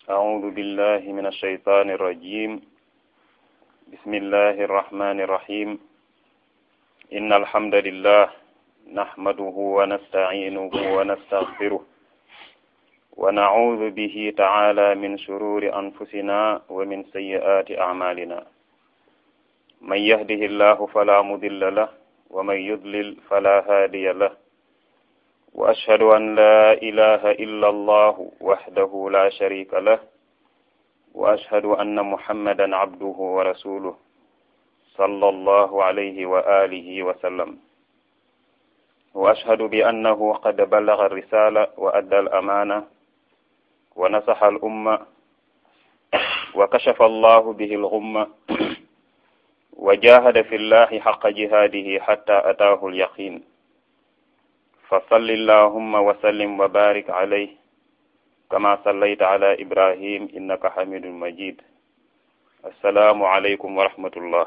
أعوذ بالله من الشيطان الرجيم بسم الله الرحمن الرحيم إن الحمد لله نحمده ونستعينه ونستغفره ونعوذ به تعالى من شرور أنفسنا ومن سيئات أعمالنا من يهده الله فلا مضل له ومن يضلل فلا هادي له وأشهد أن لا إله إلا الله وحده لا شريك له وأشهد أن محمدا عبده ورسوله صلى الله عليه وآله وسلم وأشهد بأنه قد بلغ الرسالة وأدى الأمانة ونصح الأمة وكشف الله به الغمة وجاهد في الله حق جهاده حتى أتاه اليقين فصل اللهم وسلم وبارك عليه كما صليت على إبراهيم إنك حميد مجيد السلام عليكم ورحمة الله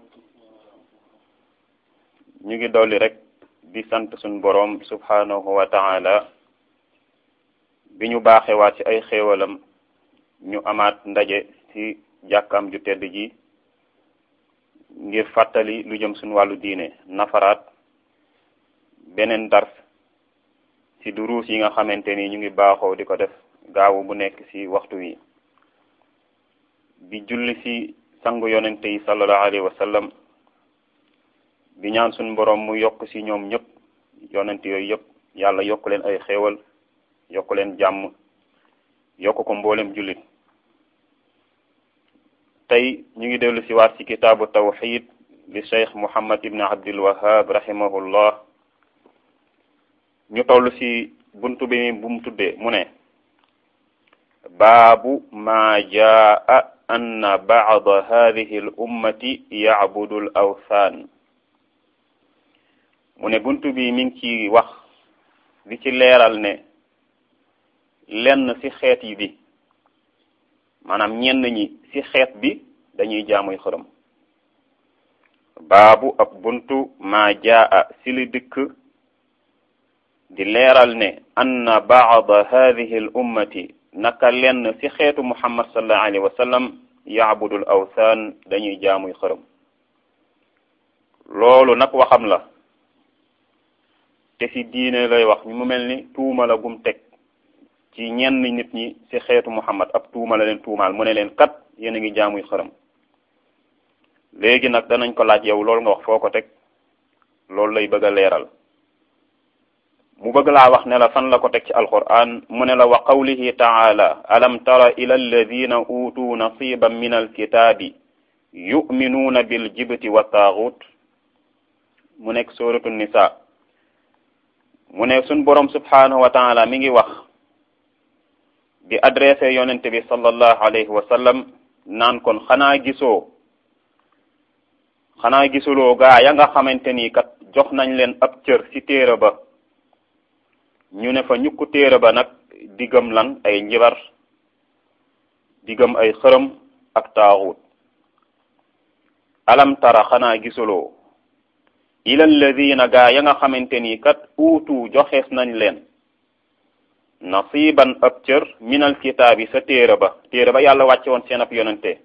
ñu ngi dolli rek di sant suñ boroom subhanahu wa ta'ala bi ñu baaxewaat ci ay xéewalam ñu amaat ndaje ci jàkkaam ju tedd ji ngir fàttali lu jëm suñ wàllu diine nafaraat beneen dars ci duruus yi nga xamante ni ñu ngi baaxoo di ko def gaawu bu nekk ci waxtu wi di julli ci sangu yonente yi sallallahu alayhi wa sallam di ñaan suñ boroom mu yokk ci ñoom ñëpp yonent yooyu yëpp yàlla yokk leen ay xéewal yokk leen jàmm yokk ko mboolem jullit tey ñu ngi dellu ci waat ci kitaabu tawxid li cheikh muhammad ibn abdul wahab rahimahullah ñu toll ci buntu bi bu mu tuddee mu ne baabu ma jaa anna ba'da hadhihi al ummati ya'budu al awthan mu ne buntu bi mi ngi ci wax di ci leeral ne lenn ci xeet yi bi maanaam ñenn ñi ci xeet bi dañuy jaamuy xërëm baabu ab buntu ma jaa ci li dikk di leeral ne anna baada hadihi al ummati naka lenn ci xeetu muhammad sallallahu alayhi wa sallam yaabudul awthan dañuy jaamuy xërëm loolu nag waxam la te ci diine lay wax mu mel ni tuuma la gum teg ci ñenn nit ñi ci xeetu muhammad ab tuuma la leen tuumaal mu ne leen kat yéen a ngi jaamuy xërëm léegi nag danañ ko laaj yow loolu nga wax foo ko teg loolu lay bëgg a leeral mu bëgg laa wax ne la fan la ko teg ci alquran mu ne la wa qawlihi taala alam tara ila alladina utuu nasiban min alkitaabi yuminuuna bil jibti wa taaxut mu nekk suratu nisa mu ne suñ boroom subhanahu wa taala mi ngi wax di adressé yonente bi sallallahu alayhi wa sallam naan kon xanaa gisoo xanaa gisuloo gaa ya nga xamante ni kat jox nañ leen ab cër ci téere ba ñu ne fa ñukku téere ba nag diggam lan ay njibar diggam ay xërëm ak taaxut alam tara xanaa gisuloo ila alladina gaa ya nga xamante ni kat uutu joxees nañ leen nasiban ab cër minal kitaabi sa téere ba téere ba yàlla wàcce woon seen ab yonente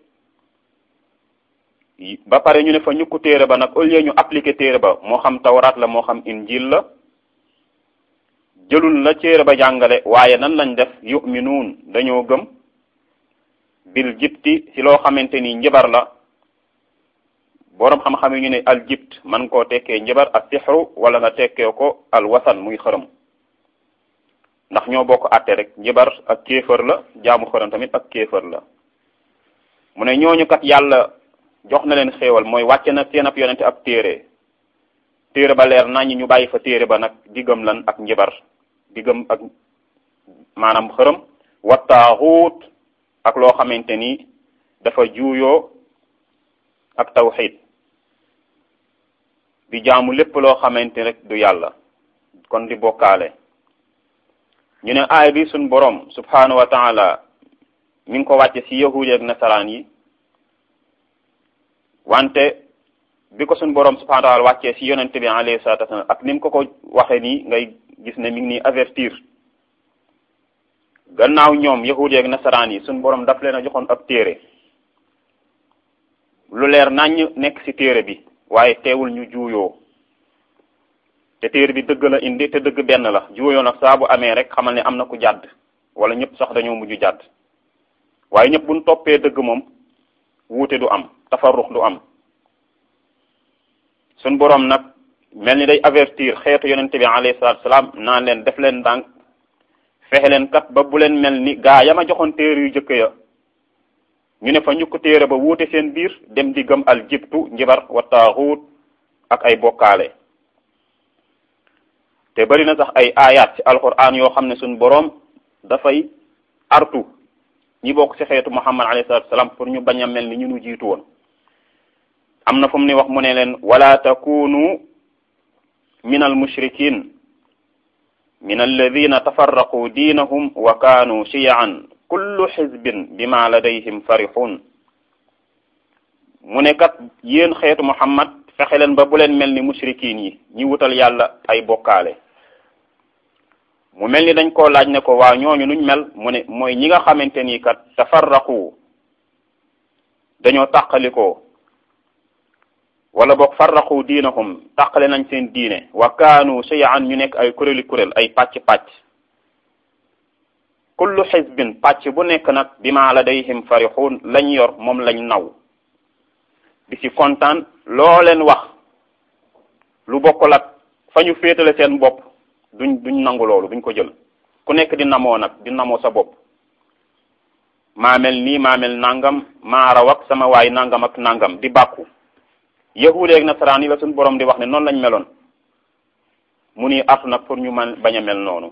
ba pare ñu ne fa ñukku téere ba nag au lieu ñu appliquer téere ba moo xam tawraat la moo xam injil la jëlul la téere ba jàngale waaye nan lañ def yuminuun dañoo gëm bil jibti ci loo xamante ni njabar la boroom xam-xam yi ñu ne al jibt man koo tekkee njabar ak sixru wala nga tekkee ko al wasan muy xërëm ndax ñoo bokk àtte rek njabar ak kéefër la jaamu xërëm tamit ak kéefër la mu ne ñooñu kat yàlla jox na leen xéewal mooy wàcce na seen ab yonente ab téere téere ba leer nañu ñu bàyyi fa téere ba nag diggam lan ak njabar diggam ak maanaam xërëm wa taaxuut ak loo xamante ni dafa juuyoo ak tawxid di jaamu lépp loo xamante rek du yàlla kon di bokkaale ñu ne aay bi suñ boroom subhanahu wa taala mi ngi ko wàcce ci yahudi ak nasaraan yi wante bi ko suñ boroom subhanahu wa taala wàccee ci yonente bi alayhi salatu wasalam ak ni mu ko ko waxe nii ngay gis ne mi ngi nii avertir gannaaw ñoom yahudi ak nasaraan yi suñ borom daf leen a joxoon ab téere lu leer naññ nekk ci téere bi waaye teewul ñu juuyoo te téere bi dëgg la indi te dëgg benn la juuyoo nag saa bu amee rek xamal ne am na ku jàdd wala ñëpp sax dañoo mujj jàdd waaye ñëpp buñ toppee dëgg moom wuute du am tafarrux du am suñ boroom nag mel ni day avertir xeetu yonente bi alayhi salaatu salaam naan leen def leen ndànk fexe leen kat ba bu leen mel ni gaa yama joxoon téere yu jëkk ya ñu ne fa ñu ko téere ba wuute seen biir dem di gëm al jibtu njibar wa taaxuut ak ay bokkaale te bari na sax ay ayat ci alquran yoo xam ne suñ boroom dafay artu ñi bokk ci xeetu muhammad alayhi salatu salaam pour ñu bañ a mel ni ñu nu jiitu woon am na fu mu ne wax mu ne leen wala takunu min al mushrikin min alladina tafarraqu diinahum wa kaanu shiyaan kullu xizbin bima ladayhim farixun mu ne kat yéen xeetu muhammad fexe leen ba bu leen mel ni mushrikin yi ñi wutal yàlla ay bokkaale mu mel ni dañ koo laaj ne ko waa ñooñu nuñ mel mu ne mooy ñi nga xamante ni kat tafarraqu dañoo tàqalikoo wala boog farraqu diinahum tàqale nañ seen diine wa kaanu shay'an ñu nekk ay kuréeli kuréel ay pàcc-pàcc kullu xisbin pàcc bu nekk nag bima ladayhim farixuun lañ yor moom lañ naw di ci kontaan loo leen wax lu bokkul ak fa ñu féetale seen bopp duñ duñ nangu loolu duñ ko jël ku nekk di namoo nag di namoo sa bopp maa mel nii maa mel nangam maa raw ak sama waay nangam ak nangam di bàkku yahuud ak nasaraan yi la suñu borom di wax ne noonu lañ meloon mu ni artu nag pour ñu man bañ a mel noonu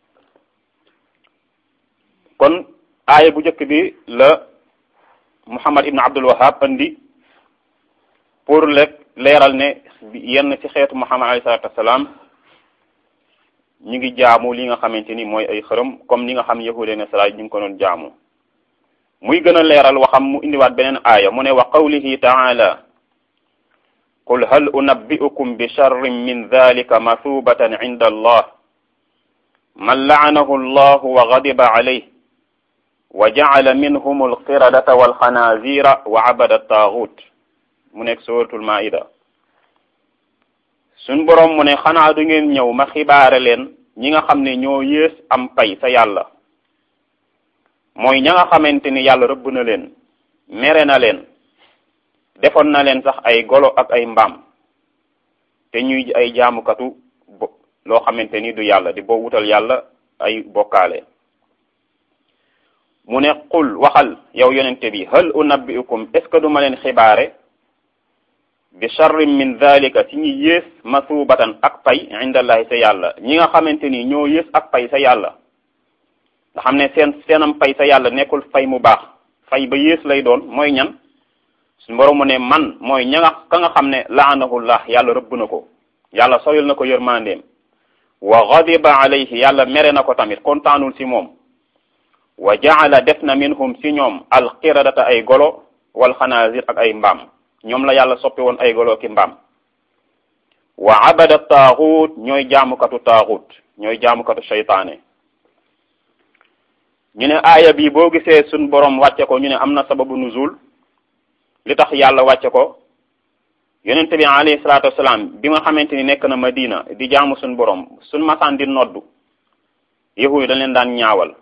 kon aaya bu njëkk bi la Muhammad ibn Abdul Wahhab andi pour lekk leeral ne yenn ci xeetu Muhammad alayhi salaatu wasalaam ñu ngi jaamu li nga xamante ni mooy ay xërëm comme ni nga xam yahuud ak nasaraan ñu ngi ko doon jaamu muy gën a leeral waxam mu indiwaat beneen aaya mu ne wa qawlihi taala qul hal unabbi'ukum bi sharrin min dhalika mathubatan 'inda allah man la'anahu allah wa ghadiba alayhi wa ja'ala minhum al-qiradata wal khanazira wa 'abada at-taghut mu nekk suratul maida suñ boroom mu ne xanaa du ngeen ñëw ma xibaare leen ñi nga xam ne ñoo yées am pay sa yàlla mooy ña nga xamante ni yàlla rëbb na leen mere na leen defoon na leen sax ay golo ak ay mbaam te ñuy ay jaamukatu bo loo xamante ni du yàlla di boo wutal yàlla ay bokkaale mu ne qul waxal yow yonente bi hal unabbiukum est ce que duma leen xibaare bi charrin min dhalika ci ñi yées masubatan ak pay indallahi sa yàlla ñi nga xamante ni ñoo yées ak pay sa yàlla nga xam ne seen seenam pay sa yàlla nekkul fay mu baax fay ba yées lay doon mooy ñan suñu borom mu ne man mooy ña nga ka nga xam ne laanahullah yàlla rëbb na ko yàlla soyul na ko yërmandeem wa ghadiba alayhi yàlla mere na ko tamit kontaanul ci moom wa jaala def na minhum ci ñoom alqiradata ay golo wal xanaazir ak ay mbaam ñoom la yàlla soppi woon ay golo ki mbaam wa abada taaxut ñooy jaamukatu taaxut ñooy jaamukatu seytaane ñu ne aaya bi boo gisee suñ borom wàcce ko ñu ne am na sababu nuzul li tax yàlla wàcce ko yonente bi alayhi salaatu wasalaam bi nga xamante ni nekk na madina di jaamu suñ borom suñ masaan di noddu yahuud dañ leen daan ñaawal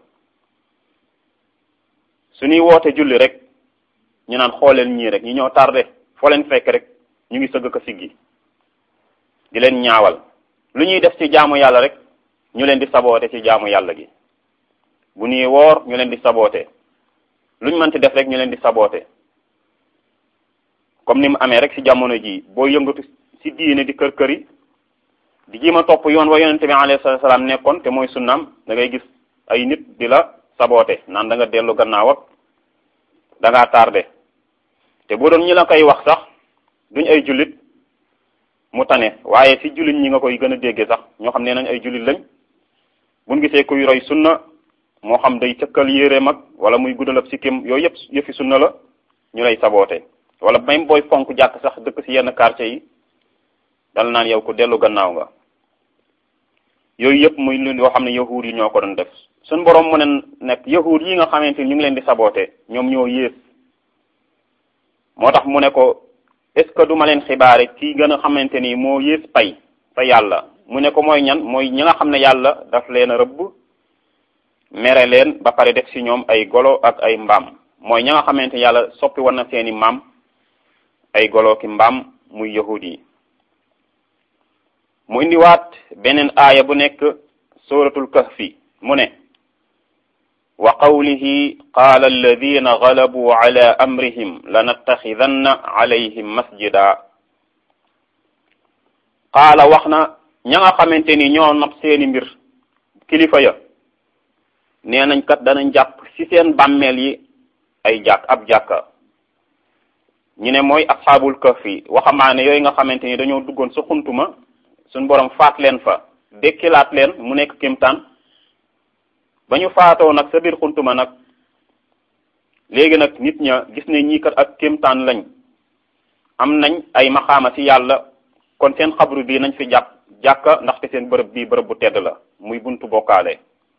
suñuy woote julli rek ñu naan xooleel ñii rek ñi ñoo tardé foo leen fekk rek ñu ngi sëgg ko siggi di leen ñaawal lu ñuy def ci jaamu yàlla rek ñu leen di saboote ci jaamu yàlla gi bu ñuy woor ñu leen di saboote luñ mënti def rek ñu leen di saboote comme ni mu amee rek ci jamono ji boo yëngatu ci diine di kër kër yi di jima topp yoon wa yonente bi alayhi salaam nekkoon te mooy sunnaam da ngay gis ay nit di la saboote naan da nga dellu gannaaw ak da ngaa tardé te boo doon ñi la koy wax sax duñ ay jullit mu tane waaye ci jullit ñi nga koy gën a déggee sax ñoo xam ne nañ ay jullit lañ buñ gisee kuy roy sunna moo xam day cëkkal yére mag wala muy guddalab sikkim yooyu yëpp yëfi sunna la ñu lay saboote wala même booy fonk jàkk sax dëkk ci yenn quartier yi dal naan yow ku dellu gannaaw nga yooyu yëpp muy lu yoo xam ne yahuud yi ñoo ko doon def suñ borom mu ne nekk yahud yi nga xamante ni ñu ngi leen di saboote ñoom ñoo yées moo tax mu ne ko est ce que duma leen xibaare ci gën a xamante ni moo yées pay fa yàlla mu ne ko mooy ñan mooy ñi nga xam ne yàlla daf leen a rëbb mere leen ba pare def ci ñoom ay golo ak ay mbaam mooy ña nga xamante yàlla soppi woon na seeni maam ay golo ki mbaam muy yahud yi mu indiwaat beneen aaya bu nekk suratul kahfi mu ne wa qawlihi qaala alladina galabuu ala amrihim lanattaxidanna alayhim masjida qaala wax na ña nga xamante ni ñoo not seeni mbir kilifa ya nee nañ kat danañ jàpp ci seen bàmmeel yi ay jàkk ab jàkka ñu ne mooy asxaabul kahfi waxamaane yooyu nga xamante ni dañoo duggoon sa xuntuma suñ borom faat leen fa dekkilaat leen mu nekk kimtaan ba ñu faatoo nag sa biir xuntuma nag léegi nag nit ña gis ne ñii kat ak kimtaan lañ am nañ ay maxaama ci yàlla kon seen xabru bii nañ fi jàpp jàkka ndaxte seen bërëb bii bërëb bu tedd la muy buntu bokkaale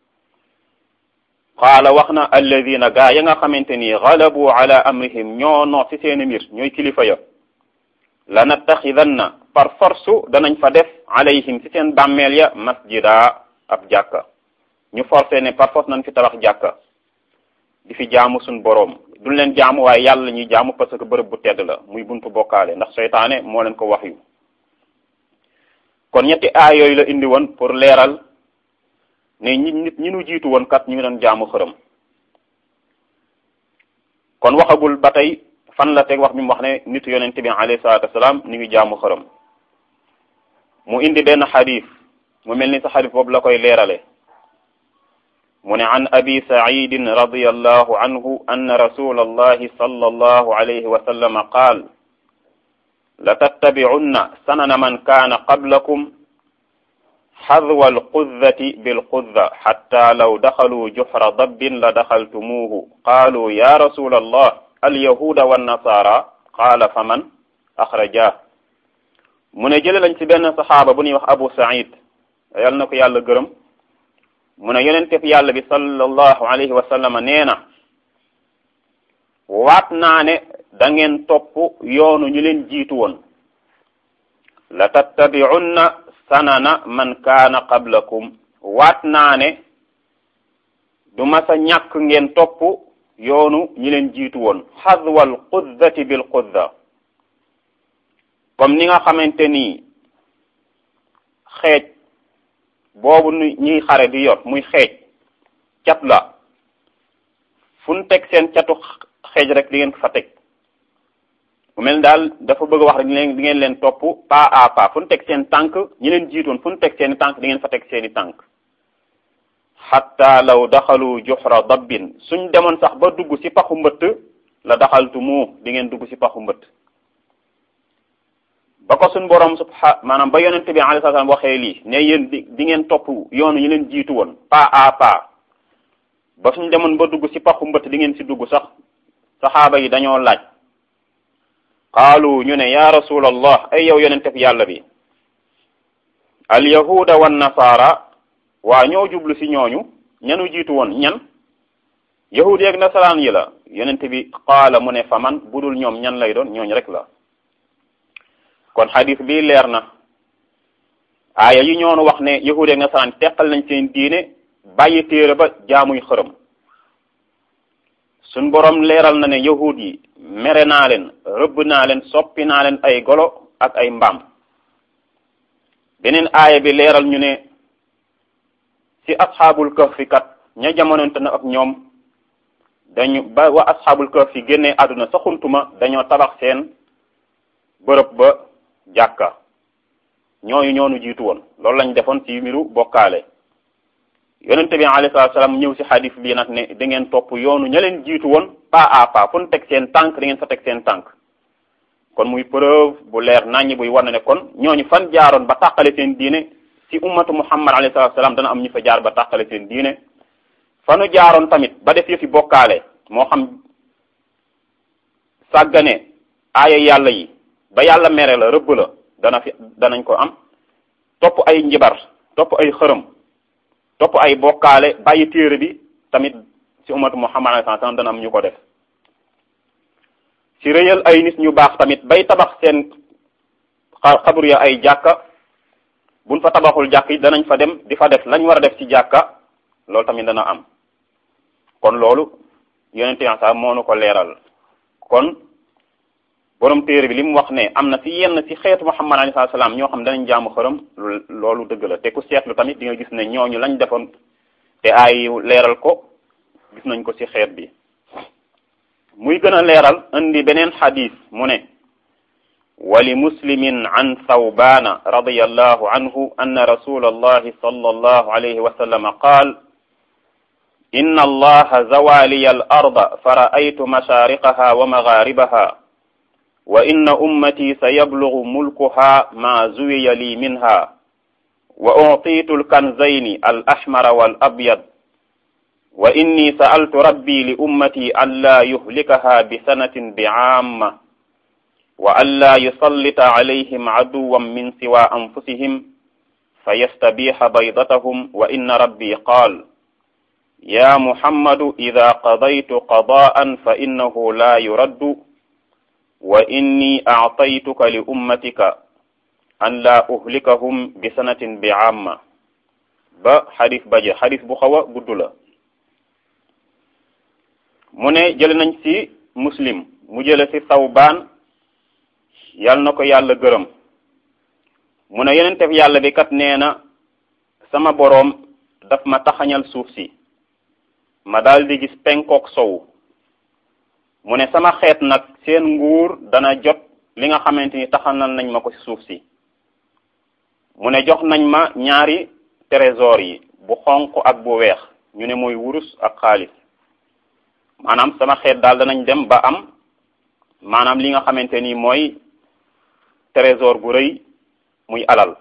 qaala wax na alladina gaa ya nga xamante ni galabu ala amrihim ñoo noo ci seeni mbir ñooy kilifa ya lanattaxidanna par force danañ fa def alayhim ci seen bàmmeel ya masjida ab jàkka ñu forcé ne par force nañ fi tabax jàkka di fi jaamu suñ boroom duñ leen jaamu waaye yàlla ñuy jaamu parce que bërëb bu tedd la muy buntu bokkaale ndax seytaane moo leen ko wax yu kon ñetti aay yooyu la indi woon pour leeral ne ñi nit ñi nu jiitu woon kat ñu ngi doon jaamu xërëm kon waxagul ba tey fan la teg wax bi mu wax ne nitu yonent bi alayhi salaatu wasalaam ñu ngi jaamu xërëm mu indi benn xadis mu mel ni sa xadis boobu la koy leerale mu ne an abi saidin radiyallahu anhu anna rasula allahi sallallahu alayhi wa sallam qaal la tattabi'unna sanana man kaana qablakum xadwa alquddati bilqudda xatta law daxaluu juxra dabbin la daxaltumuuhu qaaluu ya rasula allah alyahuda wannasaara qaala fa man axrajah mu ne jële lañ ci benn saxaaba bu ñuy wax abu said yal na ko yàlla gërëm mu ne yonentef yàlla bi sallallahu alayhi wa sallam nee na waat naa ne da ngeen topp yoonu ñu leen jiitu woon la tattabi'unna sanana man kaana qablakum waat naa ne du masa ñàkk ngeen topp yoonu ñi leen jiitu woon xadwal quddati bil qudda comme ni nga xamante ni xeej boobu nu ñuy xare di yor muy xeej cat la fu ñu teg seen catu xeej rek di ngeen fa teg mu mel daal dafa bëgg a wax rek di leen di ngeen leen topp pas à pas fu ñu teg seen tànk ñi leen jiitoon fu ñu teg seeni tànk di ngeen fa teg seeni tànk xatta law daxalu juxra dabbin suñ demoon sax ba dugg ci paxu mbëtt la daxaltu mu di ngeen dugg ci paxu mbëtt ba ko suñ borom subha maanaam ba yonent bi alayhi salaam waxee lii ne yéen di di ngeen topp yoonu ñi leen jiitu woon pas à pas ba suñ demoon ba dugg ci paxu mbëtt di ngeen ci dugg sax saxaaba yi dañoo laaj qaalu ñu ne ya rasulallah ay yow yonentef yàlla bi al yahuda wan nasaara waa ñoo jublu ci ñooñu ñanu jiitu woon ñan yahud yeeg nasaraan yi la yonente bi qaala mu ne fa man budul ñoom ñan lay doon ñooñ rek la kon xadis bi leer na aaya yi ñoonu wax ne yahud yeeg nasaraan teqal nañ seen diine bàyyi téere ba jaamuy xërëm suñ borom leeral na ne yahud yi mere naa leen rëbb naa leen soppi naa leen ay golo ak ay mbaam beneen aaya bi leeral ñu ne ci asxaabul kahfi kat ña jamononte na ak ñoom dañu ba wa asxaabul kahfi génnee àdduna sa xuntuma dañoo tabax seen bërëb ba jàkka ñooñu ñoonu jiitu woon loolu lañ defoon ci mbiru bokkaale yonente bi alayhi salaatu salaam ñëw ci xadis bii nag ne da ngeen topp yoonu ña leen jiitu woon pas à pas fu ñu teg seen tànk da ngeen fa teg seen tànk kon muy preuve bu leer naññi buy war na ne kon ñooñu fan jaaroon ba tàqale seen diine ci ummatu muhammad alayhi salaatu salaam dana am ñu fa jaar ba tàqale seen diine fanu jaaroon tamit ba def yëfi bokkaale moo xam sàggane aaya yàlla yi ba yàlla mere la rëbb la dana fi danañ ko am topp ay njibar topp ay xërëm topp ay bokkaale bàyyi téere bi tamit ci umatu muhammad alayhi salaam dana am ñu ko def ci rëyal ay nit ñu baax tamit bay tabax seen xabru ya ay jàkka buñ fa tabaxul jàkk yi danañ fa dem di fa def lañ war a def ci jàkka loolu tamit dana am kon loolu yonente yan sa moo nu ko leeral kon borom téere bi li mu wax ne am na ci yenn ci xeetu muhammad alayhi salaam ñoo xam danañ jaamu xërëm loolu dëgg la te ku seetlu tamit di nga gis ne ñooñu lañ defoon te ay leeral ko gis nañ ko ci xeet bi muy gën a leeral indi beneen xadis mu ne wali muslimin an thawbana radiyallahu anhu anna rasul allahi sallallahu alayhi wa sallam qaal inna allaha zawaliya al arda fara'aytu mashariqaha wa magharibaha wa inna ummati sayablugu mulkuha ma zuwiya li minha wa utitu alkanzayni al ahmara wal abyad wa inni sa'altu rabbi li ummati an la yuhlikaha bi sanatin bi'amma wa an la yusallita alayhim aduwan min siwa anfusihim fayastabiha baydatahum wa inna rabbi qaal ya muhammadu ida qadaytu qada'an fa innahu la yuraddu wa inni a'taytuka li ummatika an la uhlikahum bi sanatin bi'amma ba xadis baje xadis bu xaw a gudd la mu ne jële nañ ci muslim mu jële ci sawbaan yal na ko yàlla gërëm mu ne yenentef yàlla bi kat nee na sama boroom daf ma taxañal suuf si ma daal di gis penkook sow mu ne sama xeet nag seen nguur dana jot li nga xamante ni taxanal nañ ma ko ci suuf si mu ne jox nañ ma ñaari trésor yi bu xonq ak bu weex ñu ne mooy wurus ak xaalis maanaam sama xeet daal danañ dem ba am maanaam li nga xamante ni mooy trésor bu rëy muy alal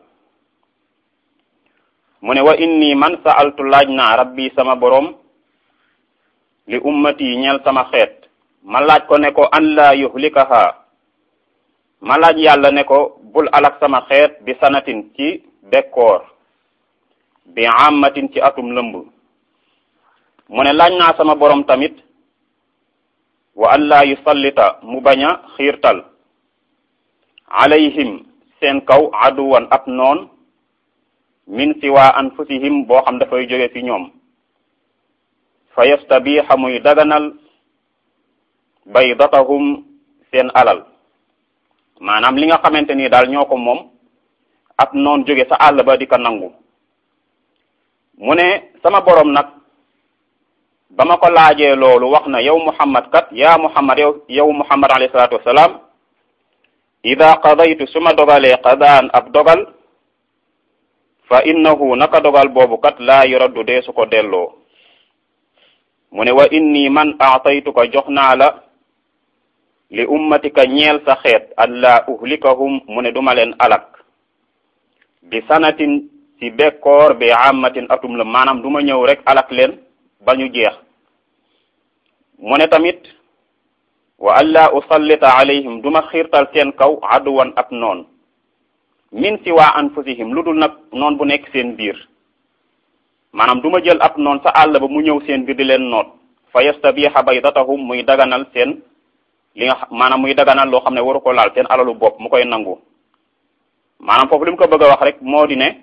mu ne wa inni man sa'altu laaj naa rabbi sama boroom li ummati ñeel sama xeet ma laaj ko ne ko an la yuhlikaha ma laaj yàlla ne ko bul alak sama xeet bi sanatin ci bekkoor bi amatin ci atum lëmb mu ne laaj naa sama boroom tamit wa an la yusallita mu bañ a xiirtal alayhim seen kaw aduwan ab noon min siwa anfusihim boo xam dafay jóge fi ñoom fa yastabiha muy daganal baydatahum seen alal maanaam li nga xamante ni daal ñoo ko moom ab noon jóge sa àll ba di ko nangu mu ne sama borom nag ba ma ko laajee loolu wax na yow muhammad kat yaa muhammad yow yow muhammad alayhi salaatu wasalaam ida qadaytu su ma dogalee qadaan ab dogal fa innahu naka dogal boobu kat laa yuraddu dee su ko delloo mu ne wa inni man aataytuka jox naa la li ummatika ñeel sa xeet an laa uhlikahum mu ne duma leen alak bi sanatin ci bekkoor bi amatin atum la maanaam duma ñëw rek alak leen ba ñu jeex mu ne tamit wa an laa usallita alayhim duma xiirtal seen kaw aduwan ab noon min si waa anfusihim lu dul nag noon bu nekk seen biir maanaam duma jël ab noon sa àll ba mu ñëw seen biir di leen noot fa yastabiha baydatahum muy daganal seen li nga maanaam muy daganal loo xam ne waru ko laal seen alalu bopp mu koy nangu maanaam foofu li mu ko bëgg a wax rek moo di ne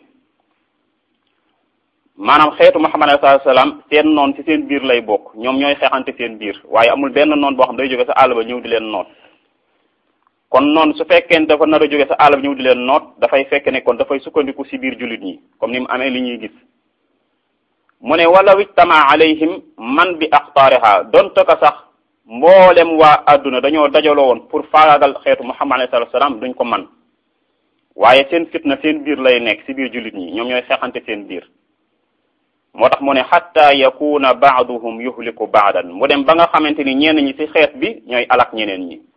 maanaam xeetu Muhammad sallallahu alayhi wasallam seen noon ci seen biir lay bokk ñoom ñooy xeexante seen biir waaye amul benn noon boo xam day jóge sa àll ba ñëw di leen noot kon noonu su fekkee dafa nar a jóge sa àll ba ñëw di leen noot dafay fekk ne kon dafay sukkandiku ci biir jullit ñi comme ni mu amee li ñuy gis mu ne wala wijtama alayhim man bi axtaariha donte ko sax mboolem waa adduna dañoo dajaloo woon pour faagaagal xeetu Muhammad sallallahu alayhi wasallam duñ ko man waaye seen fitna seen biir lay nekk ci biir jullit ñi ñoom ñooy xeexante seen biir moo tax mu ne xatta yakuna baaduhum yuhliku baadan mu dem ba nga xamante ni ñenn ñi ci xeet bi ñooy alak ñeneen ñi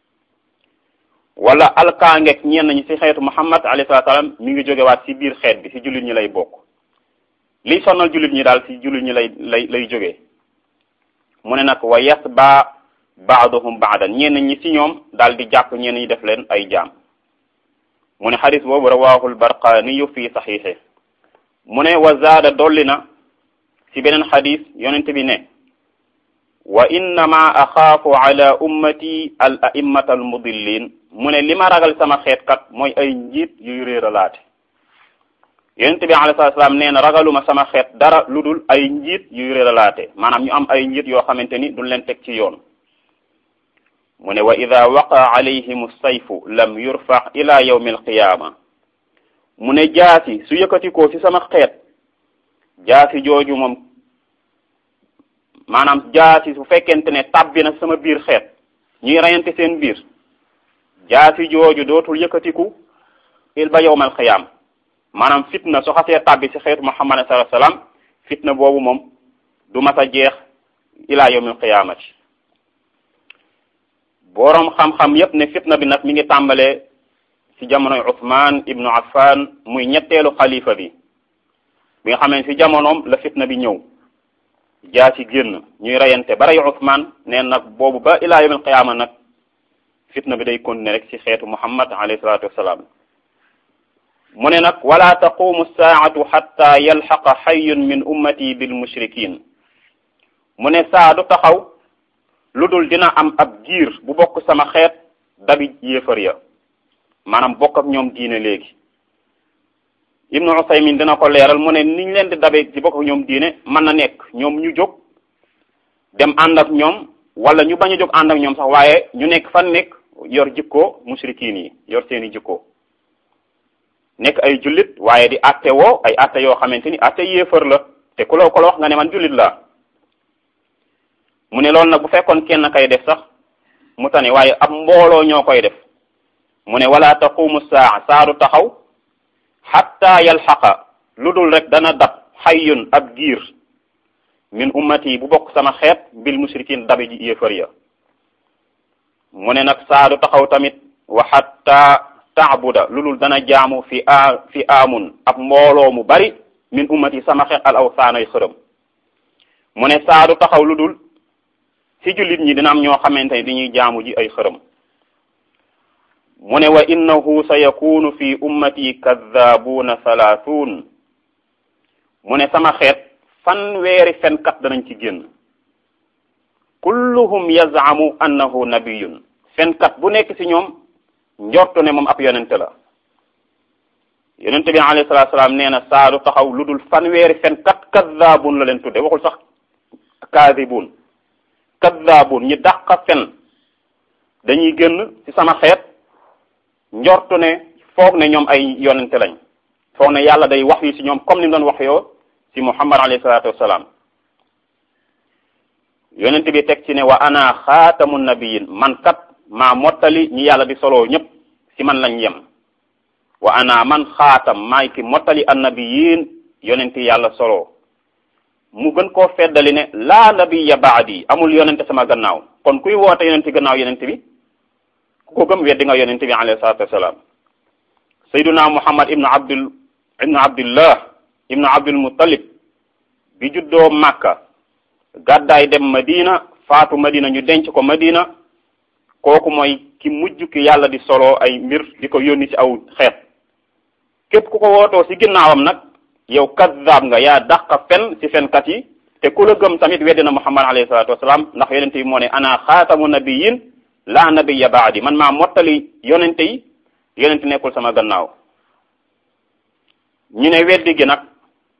wala alkaangeeg ñenn ñi ci xeetu Muhammad alayhi salaam mi ngi jógewaat ci biir xeet bi ci jullit ñi lay bokk liy sonal jullit ñi daal ci jullit ñi lay lay lay jógee mu ne nag wa yasba baaduhum baadan ñenn ñi ci ñoom daal di jàpp ñenn ñi def leen ay jaam mu ne xadis boobu rawahul barqaniyu fi saxiixe mu ne wa zaada dolli na ci beneen xadis yonent bi ne wa innama axaafu ala ummati al a'immata al mudillin mu ne li ma ragal sama xeet kat mooy ay njiit yuy réeralaate yonent bi alayhi salaam nee na ragaluma sama xeet dara lu dul ay njiit yuy réeralaate maanaam ñu am ay njiit yoo xamante ni duñ leen teg ci yoon mu ne wa ida waqa alayhim sayfu lam yurfa ila yawmi alqiyama mu ne jaasi su yëkkatikoo ci sama xeet jaasi jooju moom maanaam jaasi su fekkente ne tabbi na sama biir xeet ñuy reyante seen biir jaasi jooju dootul yëkkatiku il ba yawmal qiyaam maanaam fitna su xasee tabbi ci xeetu muhammad sallallahu alayhi wasallam fitna boobu moom du mas a jeex ila yawmil qiyaamati boroom xam-xam yépp ne fitna bi nag mi ngi tàmbalee ci jamonoy Uthman ibnu Affan muy ñetteelu xalifa bi bi nga xam ne ci jamonoom la fitna bi ñëw jaa ci génn ñuy reyante ba rey Uthman neen nag boobu ba ilaa yawmil qiyaama nag fitna bi day continuer rek ci xeetu Muhammad alayhi salaatu wassalaam mu ne nag wala taqumu saatu xatta yalxaqa xayyun min ummati bil mushrikin mu ne saa du taxaw lu dul dina am ab giir bu bokk sama xeet dabi yéefar ya maanaam bokk ak ñoom diine léegi ibnu usaymin dina ko leeral mu ne niñ leen di dabe ci bokk ak ñoom diine mën na nekk ñoom ñu jóg dem ànd ak ñoom wala ñu bañ a jóg ànd ak ñoom sax waaye ñu nekk fan nekk yor jikko mushrikiin yi yor seeni jikko nekk ay jullit waaye di atte woo ay atte yoo xamante ni atte yéefar la te ku la ko la wax nga ne man jullit la mu ne loolu nag bu fekkoon kenn kay def sax mu tane waaye ab mbooloo ñoo koy def mu ne wala taqumu saa saaru taxaw xatta yalxaqa lu dul rek dana dab xayyun ab giir min ummati bu bokk sama xeet bil mushrikin dabi ji yéefar ya mu ne nag saaru taxaw tamit wa xatta taabuda lu dul dana jaamu fi a fi amun ab mbooloo mu bari min ummati sama xeet al awsaanay xërëm mu ne saaru taxaw lu dul ci jullit ñi dina am ñoo xamante ne dañuy jaamu ji ay xërëm mu ne wa innahu sa yakunu fi ummati kaddabuuna salaatuun mu ne sama xeet fanweeri fenkat danañ ci génn kulluhum yazaamu annahu nabiyun fenkat bu nekk ci ñoom njortu ne moom ab yonente la yonente bi alayhi salaatu salaam nee na saadu taxaw lu dul fanweeri fenkat kaddabuun la leen tudde waxul sax kaadibuun kaddaabun ñi dàq fen dañuy génn ci sama xeet njortu ne foog ne ñoom ay yonente lañ foog ne yàlla day wax yi ci ñoom comme ni mu doon wax yoo ci muhammad alayhi salaatu wassalaam yonente bi teg ci ne wa ana xaatamu nabiyin man kat maa mottali ñi yàlla di soloo ñëpp ci man lañ yem wa ana man xaatam maay ki mottali annabiyin yonente yàlla soloo mu gën koo feddali ne laa nabiya baadi amul yonente sama gannaaw kon kuy woote yonente gannaaw yonente bi ku ko gëm weddi nga yonente bi alayhi salatu wassalam sayduna muhammad ibnu abdul ibnu abdullah ibnu abdul muttalib bi juddoo makka gàddaay dem madina faatu madina ñu denc ko madina kooku mooy ki mujj ki yàlla di solo ay mbir di ko yónni ci aw xeet képp ku ko wootoo ci ginnaawam nag yow kaddaab nga yaa dàq fen ci fenkat yi te ku la gëm tamit weddi na muhammad alayhi salatu wasalaam ndax yonente yi moo ne ana xaatamu nabiyin la nabiya baadi man maa mottali yonente yi yonente nekkul sama gannaaw ñu ne weddi gi nag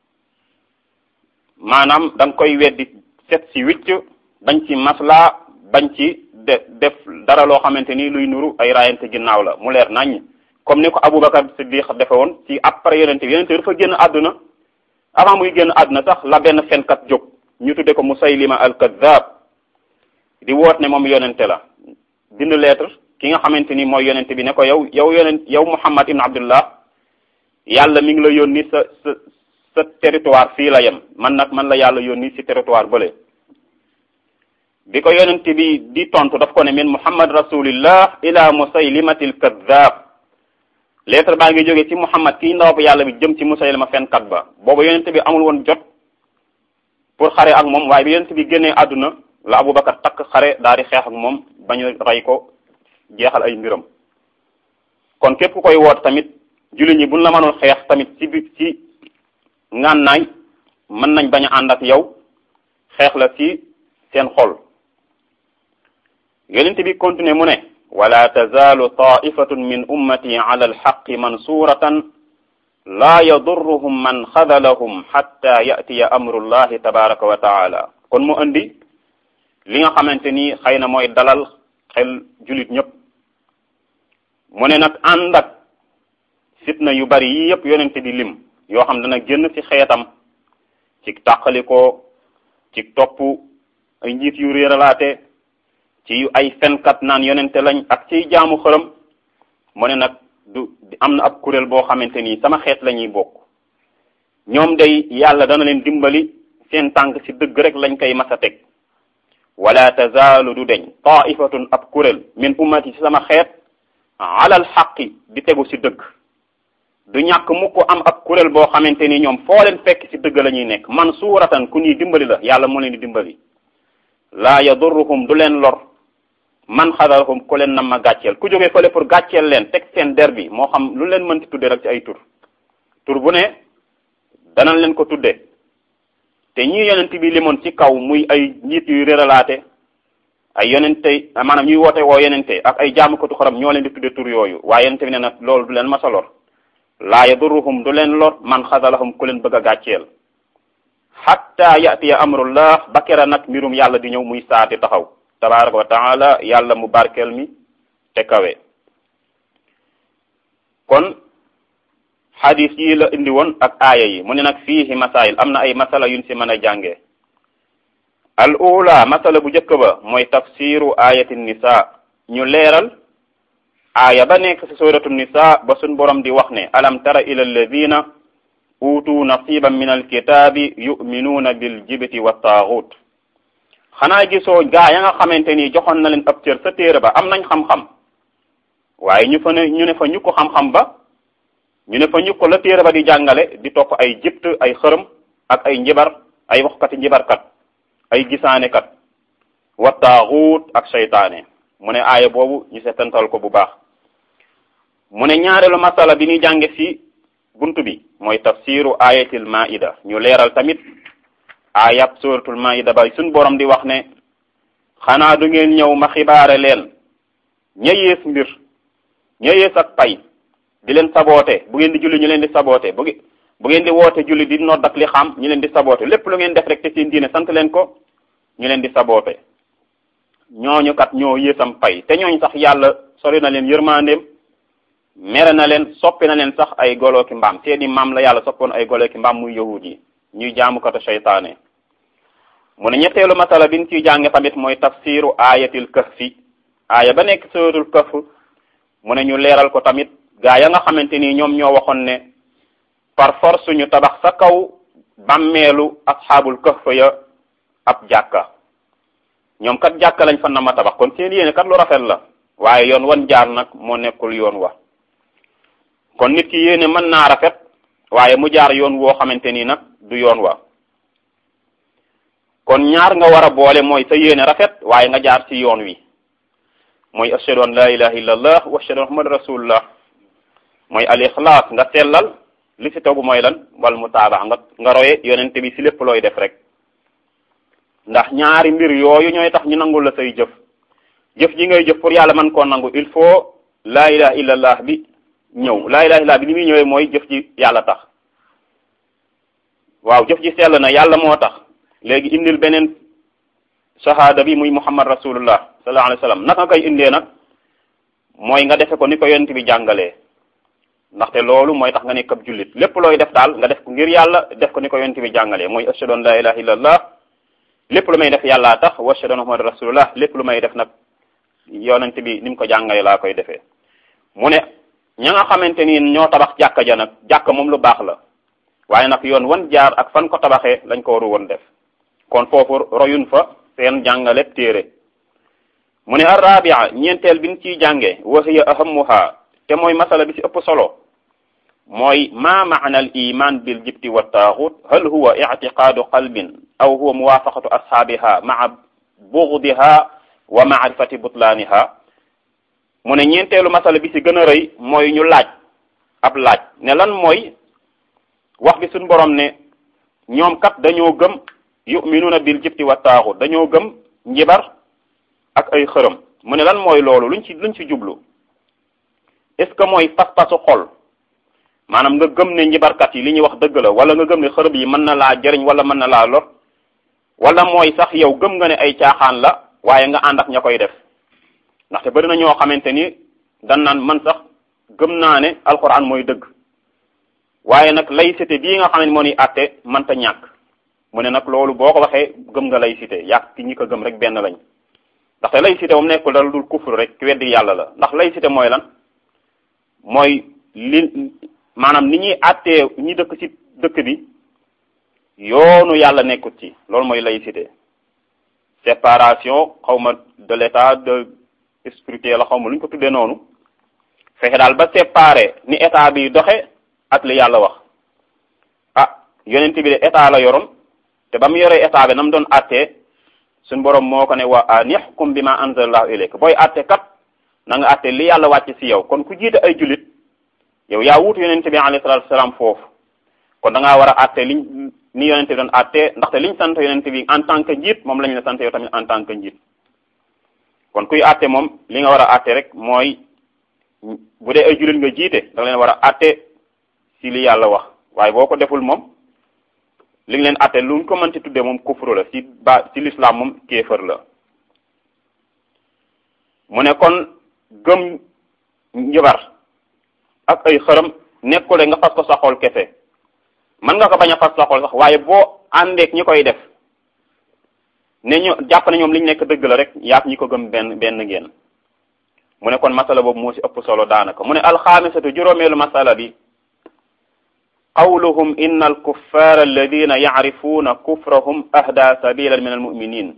maanaam da nga koy weddi set ci wicc bañ ci masla bañ ci de def dara loo xamante ni luy nuru ay raayante ginnaaw la mu leer nañ comme ni ko Aboubacar Siddiq defe woon ci après yonente bi yonente bi dafa génn àdduna avant muy génn àdduna sax la benn fenkat jóg ñu tudde ko Musaylima al-Kazzab di woot ne moom yonente la bind lettre ki nga xamante ni mooy yonente bi ne ko yow yow yonent yow Muhammad ibn Abdullah yàlla mi ngi la yónni sa sa sa territoire fii la yem man nag man la yàlla yónni ci territoire bële bi ko yonente bi di tontu daf ko ne min Muhammad rasulillah ila Musaylimati al-Kazzab lettre baa ngi jógee ci Muhammad kii ndaw yàlla bi jëm ci Musaylima fenkat ba boobu yonente bi amul woon jot pour xare ak moom waaye bi yonente bi génnee àdduna la Aboubacar takk xare daal di xeex ak moom bañu rey ko jeexal ay mbiram kon képp ku koy woot tamit jullit ñi buñ la mënul xeex tamit ci bi ci ngànnaay mën nañ bañ a ànd ak yow xeex la ci seen xol yonent bi continuer mu ne wala tazaalu taifatun min ummati ala alxaqi mansuratan laa yadurruhum man xadalahum xatta yatiya amrullahi tabaraka wa taala kon mu andi li nga xamante ni xëy na mooy dalal xel julit ñëpp mu ne nag ànd ak fitna yu bari yi yëpp yonent di lim yoo xam dana génn ci xeetam ci tàqalikoo ci topp ay njiit yu réeralaate ci ay fenkat naan yonente lañ ak ciy jaamu xërëm mu ne nag du am na ab kuréel boo xamante ni sama xeet la ñuy bokk ñoom day yàlla dana leen dimbali seen tànk ci dëgg rek lañ koy mas a teg wala tazaalu du deñ taifatun ab kuréel min ummati ci sama xeet alal xaqi di tegu ci dëgg du ñàkk mukk am ab kuréel boo xamante ni ñoom foo leen fekk ci dëgg la ñuy nekk man suuratan ku ñuy dimbali la yàlla moo leen di dimbali laa yadurruhum du leen lor man xadalahum ku leen nam ma gàcceel ku jógee fële pour gàcceel leen teg seen der bi moo xam lu leen mënti tudde rek ci ay tur tur bu ne danañ leen ko tudde te ñii yonent bi limoon ci kaw muy ay njiit yuy réeralaate ay yonente maanaam ñuy woote woo yonente ak ay jaamukatu xorom ñoo leen di tudde tur yooyu waaye yonente bi ne nag loolu du leen masa lor laa yadurruhum du leen lor man xadalahum ku leen bëgg a gàcceel xatta yatiya amrullah ba kera nag mbirum yàlla di ñëw muy saati taxaw tabaraka wa taala yàlla mu barkeel mi te kawe kon xadis yi la indi woon ak aaya yi mu ne nag fiihi masail am na ay masala yuñ si mën a jànge al ula masala bu njëkk ba mooy tafsiru ayati nisa ñu leeral aaya ba nekk ci suratu nisa ba suñ borom di wax ne alam tara ila alladina utu nasiban min alkitabi yuminuuna bil jibti wa taaxut xanaa gisoo gaa ya nga xamante ni joxoon na leen ab cër sa téere ba am nañ xam-xam waaye ñu fa ne ñu ne fa ñu ko xam-xam ba ñu ne fa ñu ko la téere ba di jàngale di topp ay jibt ay xërëm ak ay njibar ay waxkati njibarkat ay gisaanekat wa taaxut ak seytaane mu ne aaya boobu ñu setantal ko bu baax mu ne ñaareelu masala bi ñuy jànge ci buntu bi mooy tafsiru ayatil maida ñu leeral tamit ayab suratul maida ba suñ borom di wax ne xanaa du ngeen ñëw ma xibaare leen ña yées mbir ña yées ak pay di leen saboote bu ngeen di julli ñu leen di saboote bu bu ngeen di woote julli di nodd ak li xam ñu leen di saboote lépp lu ngeen def rek te seen diine sant leen ko ñu leen di saboote ñooñu kat ñoo yéesam pay te ñooñu sax yàlla sori na leen yërmandeem mere na leen soppi na leen sax ay golo ki mbaam seeni maam la yàlla soppoon ay golo ki mbaam muy yahud yi ñuy jaamukatu seytaane mu ne ñetteelu masala bi ñu ciy jànge tamit mooy tafsiru ayatil kahfi aaya ba nekk suratul kahf mu ne ñu leeral ko tamit gaa ya nga xamante ni ñoom ñoo waxoon ne par force ñu tabax sa kaw bàmmeelu asxaabul kahf ya ab jàkka ñoom kat jàkka lañ fa na ma tabax kon seen yéene kat lu rafet la waaye yoon wan jaar nag moo nekkul yoon wa kon nit ki yéene mën naa rafet waaye mu jaar yoon woo xamante ni nag du yoon wa kon ñaar nga war a boole mooy sa yéene rafet waaye nga jaar ci yoon wi mooy ashhadu an la ilaha illa allah wa ashhadu muhammad rasulullah mooy al ixlaas nga sellal li ci tegu mooy lan wal mutaaba nga nga roye yonente bi ci lépp looy def rek ndax ñaari mbir yooyu ñooy tax ñu nangul la say jëf jëf ji ngay jëf pour yàlla mën koo nangu il faut la ilaha illa allah bi ñëw laa ilaha illa bi ni muy ñëwee mooy jëf ji yàlla tax waaw jëf ji sell na yàlla moo tax léegi indil beneen shahada bi muy muhammad rasulullah sallallahu alayhi wa sallam naka nga koy indee nag mooy nga defe ko ni ko yonent bi jàngalee ndaxte loolu mooy tax nga nekk ab jullit lépp looy def daal nga def ko ngir yàlla def ko ni ko yonent bi jàngalee mooy ashhadu an la ilaha illa allah lépp lu may def yàllaa tax wa ashhadu anna muhammad rasulullah lépp lu may def nag yonent bi ni mu ko jàngalee laa koy defee mu ne ña nga xamante ni ñoo tabax jàkka ja nag jàkka moom lu baax la waaye nag yoon wan jaar ak fan ko tabaxee lañ ko waru woon def kon foofu royun fa seen jàngale téere mu ne arrabia ñeenteel bi ñu ciy jànge wa hiya ahamuha te mooy masala bi ci ëpp solo mooy ma maana al iman bil jibti wa taaxut hal huwa ictiqaadu qalbin aw huwa muwafaqatu ashaabiha maa bugdiha wa maarifati butlaaniha mu ne ñeenteelu masala bi ci gën a rëy mooy ñu laaj ab laaj ne lan mooy wax bi suñ borom ne ñoom kat dañoo gëm yuminuuna bil jibti wa taaxut dañoo gëm njibar ak ay xërëm mu ne lan mooy loolu luñ ci luñ ci jublu est-ce que mooy pas-pasu xol maanaam nga gëm ne njibarkat yi li ñuy wax dëgg la wala nga gëm ne xërëm yi mën na laa jëriñ wala mën na laa lor wala mooy sax yow gëm nga ne ay caaxaan la waaye nga ànd ak ña koy def ndaxte bari na ñoo xamante ni dan naan man sax gëm naa ne alquran mooy dëgg waaye nag laïcité bii nga xam ne moo ni àtte mënta ñàkk mu ne nag loolu boo ko waxee gëm nga laïcité yàq ki ñi ko gëm rek benn lañ ndaxte laïcité moom nekkul dara dul kufur rek ki weddi yàlla la ndax laïcité mooy lan mooy li maanaam ni ñuy àttee ñi dëkk ci dëkk bi yoonu yàlla nekkut ci loolu mooy laïcité séparation xawma de l'état de spirituel la xawma lu ñu ko tuddee noonu fexe daal ba séparé ni état bi doxe ak li yàlla wax ah yonent bi de état la yoroon te ba mu yoree état bi na mu doon àttee suñ borom moo ko ne wa an yaxkum bi ma anzalallahu ilayk booy àtte kat na nga àtte li yàlla wàcc ci yow kon ku jiite ay jullit yow yaa wuutu yonent bi alayhi salatu wasalaam foofu kon da ngaa war a àtte liñ ni yonent bi doon àtte ndaxte liñ sant yonent bi en tant que njiit moom lañ la sant yow tamit en tant que njiit kon kuy àtte moom li nga war a àtte rek mooy bu dee ay jullit nga jiite da nga leen war a àtte ci li yàlla wax waaye boo ko deful moom li nga leen àtte lu ñu ko mën ci tuddee moom kufru la ci ba ci l'islam moom kéefër la mu ne kon gëm njabar ak ay xërëm nekkule nga fas ko sa xol kese mën nga ko bañ a fas sa xol sax waaye boo àndeek ñi koy def ne ñu jàpp ne ñoom li ñu nekk dëgg la rek yaak ñi ko gëm benn benn ngeen mu ne kon masala boobu moo ci ëpp solo daanaka mu ne alxaamisatu juróomeelu masala bi qawluhum inna alkuffara alladina yacrifuuna kufrahum ahda sabilan min almuminin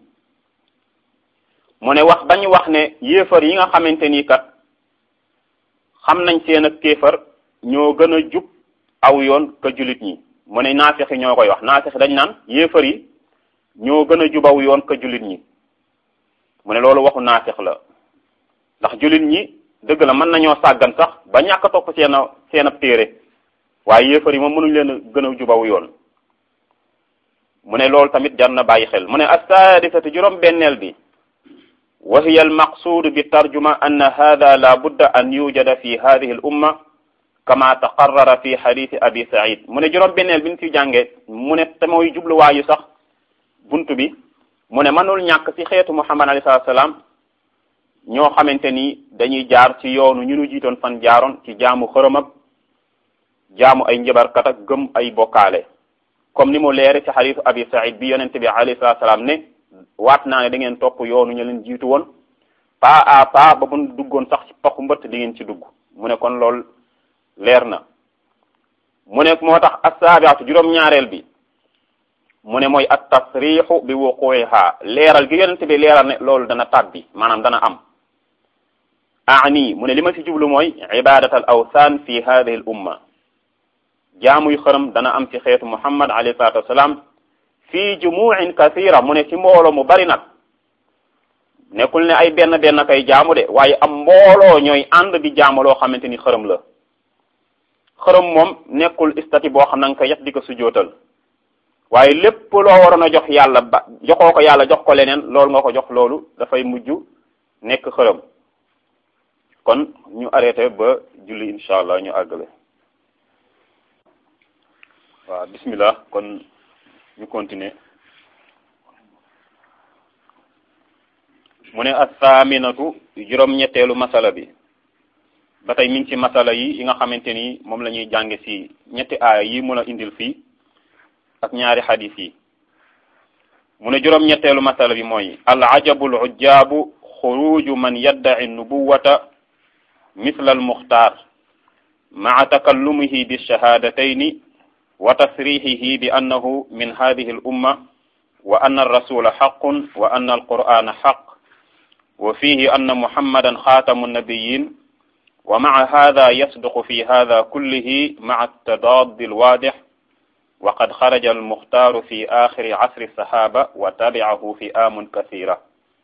mu ne wax bañu wax ne yéefar yi nga xamante ni kat xam nañ seen ak kéefar ñoo gën a jub aw yoon ka julit ñi mu ne naafixi ñoo koy wax naafixi dañ naan yéefar yi ñoo gën a jub aw yoon ka julit ñi mu ne loolu waxu naafix la ndax julit ñi dëgg la mën nañoo sàggan sax ba ñàkk a topp seen a seen ab téere waaye yéefar yi moom mënuñ leen a gën a jubaw yoon mu ne loolu tamit jar na bàyyi xel mu ne assaadisatu juróom benneel bi wa hiya almaqsuud bi tarjuma anna hada la budda an yujada fi hadihi al umma kama taqarrara fi xadisi abi said mu ne juróom benneel bi ñu ci jànge mu ne te mooy jubluwaayu sax buntu bi mu ne mënul ñàkk ci xeetu muhammad alayhi salaatu salaam ñoo xamante ni dañuy jaar ci yoonu ñu nu jiitoon fan jaaroon ci jaamu xërëm ak jaamu ay njabarkat ak gëm ay bokkaale comme ni mu leere ci xadisu abi said bi yonente bi alayhi salatu salaam ne waat naa ne da ngeen topp yoonu ñu leen jiitu woon pas à pas ba mun duggoon sax ci paxu mbëtt di ngeen ci dugg mu ne kon loolu leer na mu ne moo tax assaabiatu juróom-ñaareel bi mu ne mooy at tasrixu bi wuquiha leeral gi yonente bi leeral ne loolu dana tàbbi maanaam dana am ani mu ne li ma ci jublu mooy ibadat al awthan fi hadihi al umma jaamuy xërëm dana am ci xeetu muhammad alayhi salatu wassalam fii jumuin kathira mu ne ci mbooloo mu bari nag nekkul ne ay benn benn kay jaamu de waaye am mbooloo ñooy ànd di jaamu loo xamante ni xërëm la xërëm moom nekkul istati boo xam na nga ko yet di ko sujootal waaye lépp loo waroon a jox yàlla ba joxoo ko yàlla jox ko leneen loolu nga ko jox loolu dafay mujj nekk xërëm kon ñu arrêté ba julli incha allah ñu àggale waaw bismillah kon ñu continuer mu ne assaaminatu juróom-ñetteelu masala bi ba tey mi ngi ci masala yi yi nga xamante ni moom la ñuy jànge ci ñetti aaya yi mun a indil fii ak ñaari xadis yi mu ne juróom-ñetteelu masala bi mooy al ajabu al ujjaabu xuruju man yaddaci nubuwata misla al muxtaar maa takallumihi bi shahadatayni wa tasrixihi bi annahu min hadihi al umma wa anna arrasula xaqun wa anna alqur'ana xaq wa fihi anna muhammadan xaatamu nabiyin wa maa hada yasduqu fi hada kullihi maa altadaadi alwaadix wa qad xaraja almuxtaaru fi axiri asri sahaba wa tabicahu fi amun kathira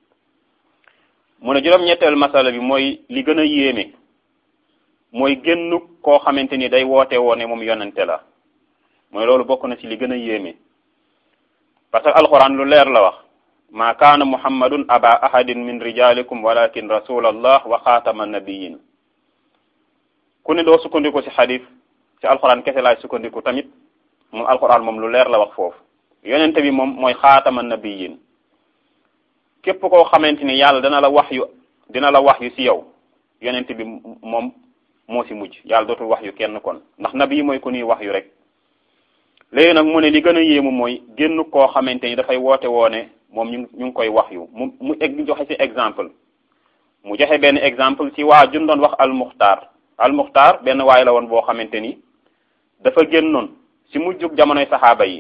mu ne juróom-ñetteel masala bi mooy li gën a yéeme mooy génnu koo xamante ni day woote woone moom yonente la mooy loolu bokk na ci li gën a yéeme parce que alquran lu leer la wax ma kaana muhammadun aba ahadin min rijalikum walakin rasulallah wa xaatama nabiyin ku ne doo sukkandiku ci xadis ci alquran kese laay sukkandiku tamit moom alquran moom lu leer la wax foofu yonente bi moom mooy xaatama nabiyin képp koo xamante ni yàlla dana la wax yu dina la wax yu ci yow yonente bi moom moo ci mujj yàlla dootul wax yu kenn kon ndax nabi mooy ku ñuy wax yu rek léegi nag mu ne li gën a yéemu mooy génn koo xamante ni dafay woote woone moom ñu ñu ngi koy wax yu mu mu egg joxe ci exemple mu joxe benn exemple ci waa jun doon wax almuxtaar almuxtaar benn waay la woon boo xamante ni dafa génnoon ci mujjug jamonoy saxaaba yi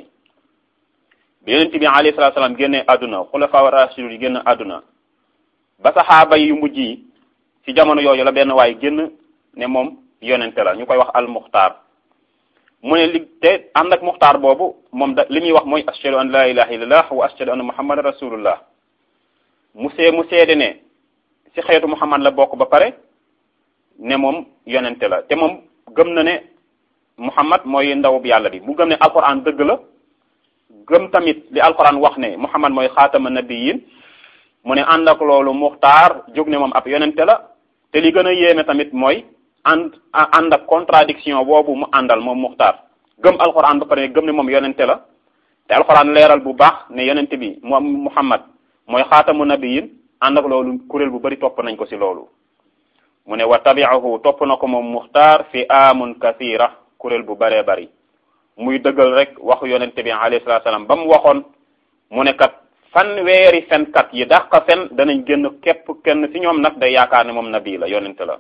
bi yonent bi alayhi salaatu salaam génne àdduna xulafa rashidun yi génn àdduna ba saxaaba yu mujj yi ci jamono yooyu la benn waay génn ne moom yonente la ñu koy wax almuxtaar mu ne li te ànd ak muxtaar boobu moom da li muy wax mooy ashhadu an la ilaha illallah wa ashhadu anna muhammadan rasulullah mu see mu seede ne ci xeetu muhammad la bokk ba pare ne moom yonente la te moom gëm na ne muhammad mooy ndaw bi yàlla bi mu gëm ne alquran dëgg la gëm tamit li alquran wax ne muhammad mooy xaatama nabiyin mu ne ànd ak loolu muxtaar jóg ne moom ab yonente la te li gën a yéeme tamit mooy ànd ànd ak contradiction boobu mu àndal moom muxtaar gëm alxuraan ba pare gëm ne moom yonente la te alxuraan leeral bu baax ne yonente bi moom muhammad mooy xaatamu nabiyin ànd ak loolu kuréel bu bari topp nañ ko ci loolu mu ne wa tabiahu topp na ko moom muxtaar fi amun kathira kuréel bu baree bari muy dëggal rek waxu yonente bi alayhi salatu salaam ba mu waxoon mu ne kat fan weeri fenkat yi dàq fen danañ génn képp kenn ci ñoom nag day yaakaar ne moom nabi la yonente la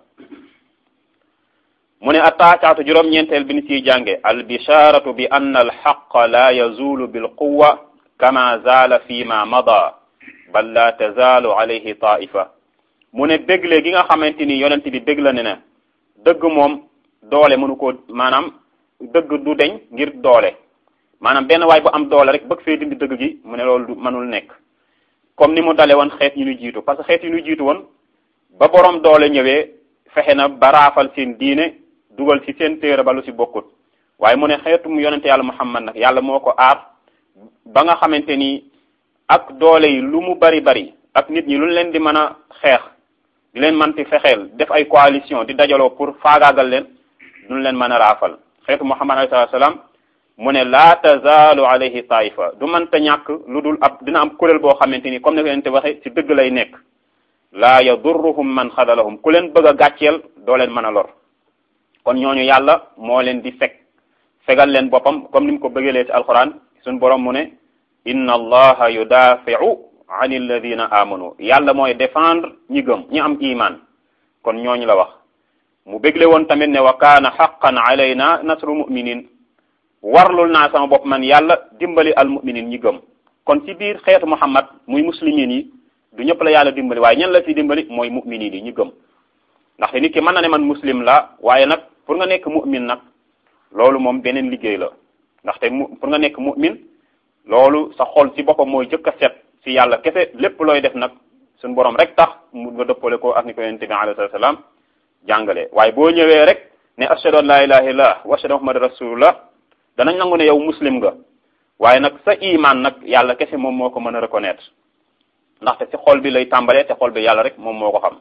mu ne attaacaatu juróom-ñeenteel bi ni ciy jànge albisharatu bi anna alxaqa la yazulu bilquwa kama zaala fi ma mada bal la tazaalu alayhi taifa mu ne bégle gi nga xamante ni yonent bi bég la ne ne dëgg moom doole mënu ko maanaam dëgg du deñ ngir doole maanaam benn waay bu am doole rek bëgg fee dindi dëgg gi mu ne loolu du mënul nekk comme ni mu dale woon xeet yi ñu jiitu parce que xeet yi ñu jiitu woon ba borom doole ñëwee fexe na baraafal seen diine dugal ci seen téere ba lu ci bokkut waaye mu ne xeetu mu yonente yàlla muhammad nag yàlla moo ko aar ba nga xamante ni ak doole yi lu mu bari bari ak nit ñi lu leen di mën a xeex di leen manti fexeel def ay coalition di dajaloo pour faagaagal leen duñ leen mën a raafal xeetu muhammad alayhi salaam mu ne laa tazaalu alayhi taifa du mënta ñàkk lu dul ab dina am kuréel boo xamante ni comme ne ko yonente waxe ci dëgg lay nekk laa yadurruhum man xadalahum ku leen bëgg a gàcceel doo leen mën a lor kon ñooñu yàlla moo leen di fekk fegal leen boppam comme ni mu ko bëggeelee ci alquran suñ borom mu ne inna allaha yudafiu an alladina amanu yàlla mooy défendre ñi gëm ñi am iman kon ñooñu la wax mu bégle woon tamit ne wa kaana xaqan alayna nasru muminin warlul naa sama bopp man yàlla dimbali al muminin ñi gëm kon ci biir xeetu muhammad muy muslimin yi du ñëpp la yàlla dimbali waaye ñan la ci dimbali mooy muminin yi ñi gëm ndaxte nit ki mën na ne man muslim la waaye nag pour nga nekk mu'min nag loolu moom beneen liggéey la ndaxte mu pour nga nekk mu'min loolu sa xol ci boppam mooy jëkk a set ci yàlla kese lépp looy def nag suñu borom rek tax mu nga dëppale ko ak ni ko yonente bi alayhi salaam jàngale waaye boo ñëwee rek ne ashhadu an la ilaha illallah wa ashhadu muhammad rasulullah danañ nangu ne yow muslim nga waaye nag sa iman nag yàlla kese moom moo ko mën a reconnaître ndaxte ci xol bi lay tàmbalee te xol bi yàlla rek moom moo ko xam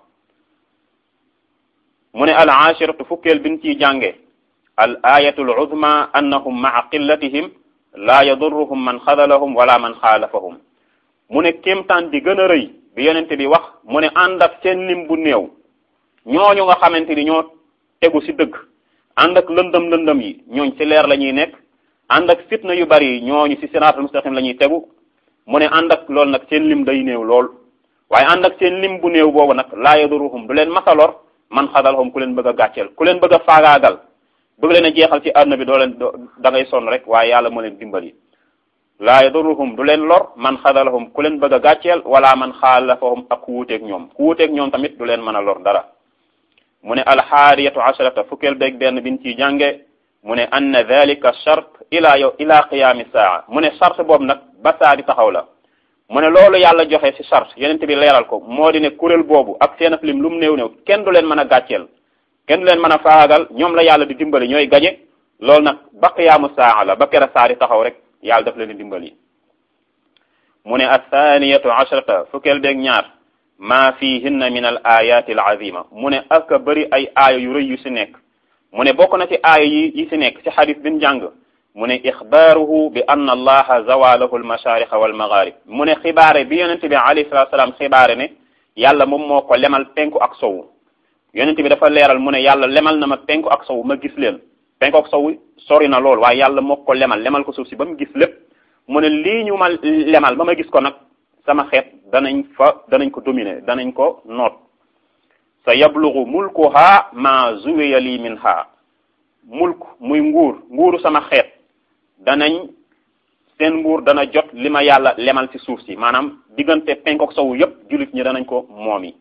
mu ne al ashiratu fukkeel bin ciy jànge al ayatu al uzma annahum maa qillatihim laa yadurruhum man xadalahum wala man xaalafahum mu ne kéemtaan bi gën a rëy bi yonente bi wax mu ne ànd ak seen lim bu néew ñooñu nga xamante ni ñoo tegu ci dëgg ànd ak lëndëm lëndëm yi ñooñ ci leer la ñuy nekk ànd ak fitna yu bari yi ñooñu ci siraatul mustaqim la ñuy tegu mu ne ànd ak loolu nag seen lim day néew lool waaye ànd ak seen lim bu néew boobu nag laa yadurruhum du leen masalor man xadalhum ku leen bëgg a gàcceel ku leen bëgg a faagaagal bëgg leen a jeexal ci àdduna bi doo leen da ngay sonn rek waaye yàlla moo leen dimbali laa yadurruhum du leen lor man xadalhum ku leen bëgg a gàcceel wala man xaalafahum ak ku wuuteeg ñoom ku wuuteeg ñoom tamit du leen mën a lor dara mu ne alxaariyatu asharata fukkeel beeg benn bin ciy jànge mu ne anna dalika chart ila yow ila qiyaami saa mu ne chart boobu nag ba saa di taxaw la mu ne loolu yàlla joxe ci chart yeneen bi leeral ko moo di ne kuréel boobu ak seen lim lu mu néew néew kenn du leen mën a gàcceel kenn du leen mën a faagal ñoom la yàlla di dimbali ñooy gañe loolu nag ba qiyaamu saa la ba kera saa di taxaw rek yàlla daf leen di dimbali mu ne athaniyatu ashrata fukkeel beeg ñaar maa fihinna min al ayati al azima mu ne ak bëri ay aaya yu rëy yu si nekk mu ne bokk na ci aaya yi yi si nekk si xadis bin jàng mu ne ixbaaruhu bi anna allaha zawalahu almashariqa walmagharib mu ne xibaare bi yonente bi alayhi salatu salaam xibaare ne yàlla moom moo ko lemal penku ak sowu yonente bi dafa leeral mu ne yàlla lemal na ma penku ak sowu ma gis leen penku ak sowu sori na lool waaye yàlla moo ko lemal lemal ko suuf si ba mu gis lépp mu ne lii ñu ma lemal ba ma gis ko nag sama xeet danañ fa danañ ko dominer danañ ko noot sa yablugu mulkuha ma zuwiya li minha mulk muy nguur nguuru sama xeet danañ seen nguur dana jot li ma yàlla lemal ci suuf si maanaam diggante penk ak sowu yépp jullit ñi danañ ko moom yi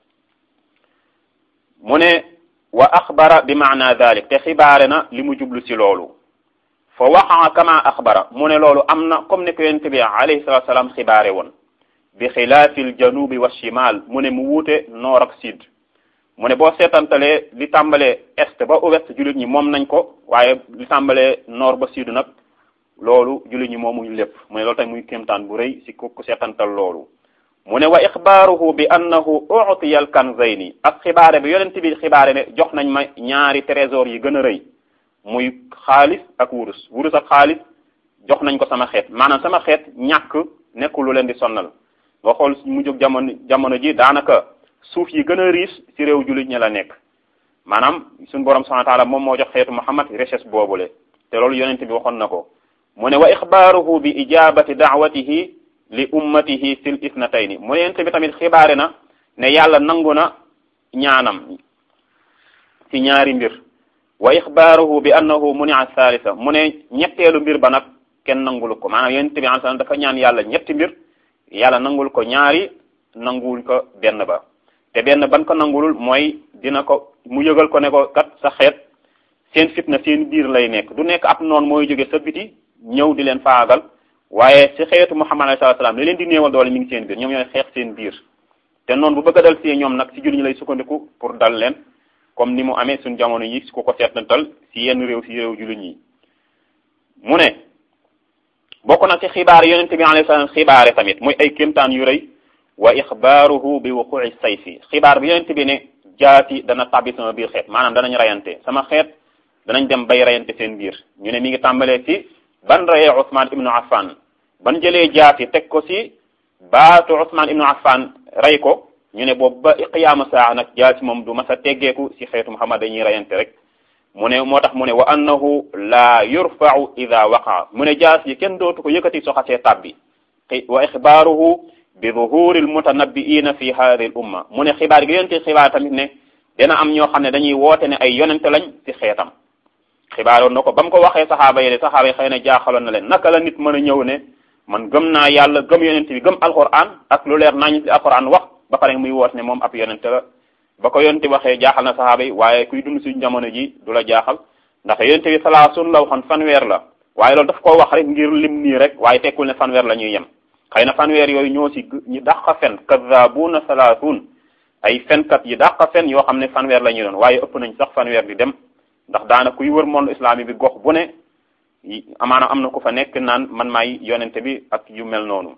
mu ne wa axbara bi maana dalik te xibaare na li mu jublu ci loolu fa waxaa kama axbara mu ne loolu am na comme ni ko yonent bi alayhi salatu salaam xibaare woon bi xilaafi l janubi wa shimal mu ne mu wuute noor ak sud mu ne boo seetantalee li tàmbalee est ba ouest jullit ñi moom nañ ko waaye li tàmbalee nord ba sud nag loolu jullit ñi moomuñu lépp mu ne loolu tamit muy kéemtaan bu rëy si ku seetantal loolu mu ne wa ixbaaruhu bi annahu utiya al kanzayni ak xibaare bi yonent bi xibaare ne jox nañ ma ñaari trésor yi gën a rëy muy xaalis ak wurus wurus ak xaalis jox nañ ko sama xeet maanaam sama xeet ñàkk nekkul lu leen di sonnal nga xool mu jóg jamono jamono ji daanaka suuf yi gën a riche ci réew jullit ñi la nekk maanaam suñu borom subhanahu wa taala moom moo jox xeetu Muhammad richesse boobule te loolu yonent bi waxoon na ko mu ne wa ixbaaruhu bi ijabati daawatihi li ummatihi fil isnatayni mu ne yonent bi tamit xibaare na ne yàlla nangu na ñaanam ci ñaari mbir wa ixbaaruhu bi annahu munia thalitha mu ne ñetteelu mbir ba nag kenn nangul ko maanaam yonent bi alayhi salaam dafa ñaan yàlla ñetti mbir yàlla nangul ko ñaari nangul ko benn ba te benn ban ko nangulul mooy dina ko mu yëgal ko ne ko kat sa xeet seen fitna seen biir lay nekk du nekk ab noonu mooy jóge sa biti ñëw di leen faagal waaye ci xeetu Muhammad alayhi salaam li leen di néewal doole mi ngi seen biir ñoom ñooy xeex seen biir te noonu bu bëgg a dal si ñoom nag si jullit ñi lay sukkandiku pour dal leen comme ni mu amee suñ jamono yi su ko ko seetantal si yenn réew si réew jullit ñi mu ne bokk na ci xibaar yonente bi alayhi salaam xibaare tamit muy ay kéemtaan yu rëy wa ixbaaruhu bi wuqu'i sayfi xibaar bi yonente bi ne jaati dana tabbi sama biir xeet maanaam danañ rayante sama xeet danañ dem bay rayante seen biir ñu ne mi ngi tàmbalee ci ban rayee Ousmane ibnu Affan ban jëlee jaati teg ko ci baatu Ousmane ibnu Affan rey ko ñu ne boobu ba qiyaama saa nag jaati moom du mas a teggeeku ci xeetu Muhammad dañuy rayante rek mu ne moo tax mu ne wa annahu la yurfa'u ida waqaa mu ne jaas yi kenn dootu ko yëkkati soxasee tabbi wa ixbaaruhu bi zuhuri almutanabbiina fi hadihi al umma mu ne xibaar gi yonente xibaar tamit ne dina am ñoo xam ne dañuy woote ne ay yonente lañ ci xeetam xibaaroon na ko ba mu ko waxee saxaaba yi de saxaaba yi xëy na jaaxaloon na leen naka la nit mën a ñëw ne man gëm naa yàlla gëm yonente bi gëm alquran ak lu leer nañ ci alquran wax ba pare muy woote ne moom ab yonente la ba ko yonente waxee jaaxal na saxaaba yi waaye kuy dund suñu jamono ji du la jaaxal ndax yonente bi salaasun la waxoon fanweer la waaye loolu daf koo wax rek ngir lim nii rek waaye tekkul ne fanweer la ñuy yem xëy na fanweer yooyu ñoo si ñu dàq fen kadaabuuna salaatun ay fenkat yi dàq fen yoo xam ne fanweer la ñuy doon waaye ëpp nañ sax fanweer di dem ndax daana kuy wër monde islami bi gox bu ne amaana am na ku fa nekk naan man maay yonente bi ak yu mel noonu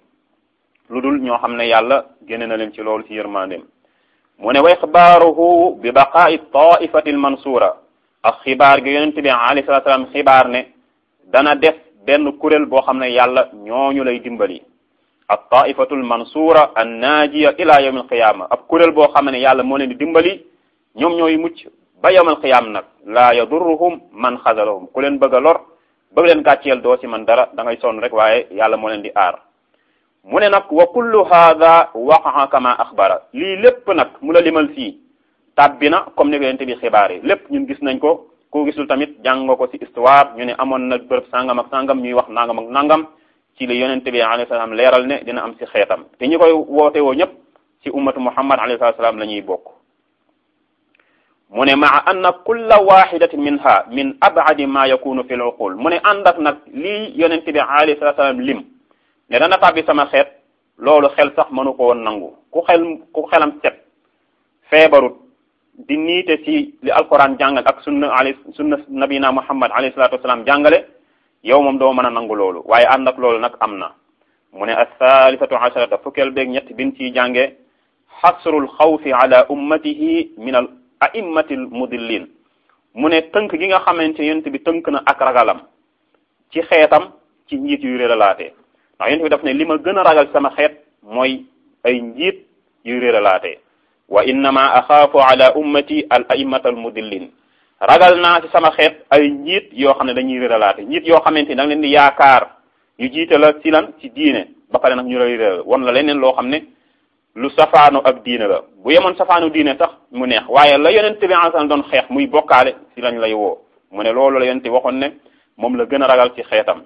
lu dul ñoo xam ne yàlla génne na leen ci loolu ci yërmandeem mu ne wa ixbaaruhu bi baqaa'i taifati almansura ak xibaar gi yonente bi alayhi salatu salaam xibaar ne dana def benn kuréel boo xam ne yàlla ñooñu lay dimbali ak taifatu almansura annaajiya ila yawm alqiyama ab kuréel boo xam ne yàlla moo leen di dimbali ñoom ñooy mucc ba yawm alqiyama nag laa yadurruhum man xazalahum ku leen bëgg a lor bëgg leen gàcceel doo ci man dara da ngay sonn rek waaye yàlla moo leen di aar mu ne nag wa kullu hada waqaa kama axbara lii lépp nag mu la limal fii tàbbi na comme ni ko yonente bi xibaar yi lépp ñun gis nañ ko ku gisul tamit jàng nga ko ci histoire ñu ne amoon na bërëb sangam ak sangam ñuy wax nangam ak nangam ci li yonente bi alayhi salaam leeral ne dina am ci xeetam te ñi koy woote woo ñëpp ci ummatu muhammad alayhi salaam la ñuy bokk mu ne maa anna kulla waxidatin minha min abadi ma yakunu fi l uqul mu ne ànd ak nag lii yonente bi alayhi salaam lim ne dana tàbbi sama xeet loolu xel sax mënu ko woon nangu ku xel ku xelam set feebarut di niite ci li alquran jàngal ak sunna ali sunna nabina muhammad alayhi salatu wasalaam jàngale yow moom doo mën a nangu loolu waaye ànd ak loolu nag am na mu ne althalithatu asharata fukkeel beeg ñett bin ciy jànge xasrul xawfi ala ummatihi min al a'immati al mudillin mu ne tënk gi nga xamante yonent bi tënk na ak ragalam ci xeetam ci njiit yu réeralaatee ndax yonent bi daf ne li ma gën a ragal sama xeet mooy ay njiit yu réeralaatee wa innama axaafu ala ummati al a'immata al mudillin ragal naa ci sama xeet ay njiit yoo xam ne dañuy réeralaate njiit yoo xamante ni da nga leen di yaakaar ñu jiite la ci lan ci diine ba pare nag ñu lay réeral won la leneen loo xam ne lu safaanu ak diine la bu yemoon safaanu diine sax mu neex waaye la yonent bi alayhi doon xeex muy bokkaale ci lañ lay woo mu ne loolu la yonent waxoon ne moom la gën a ragal ci xeetam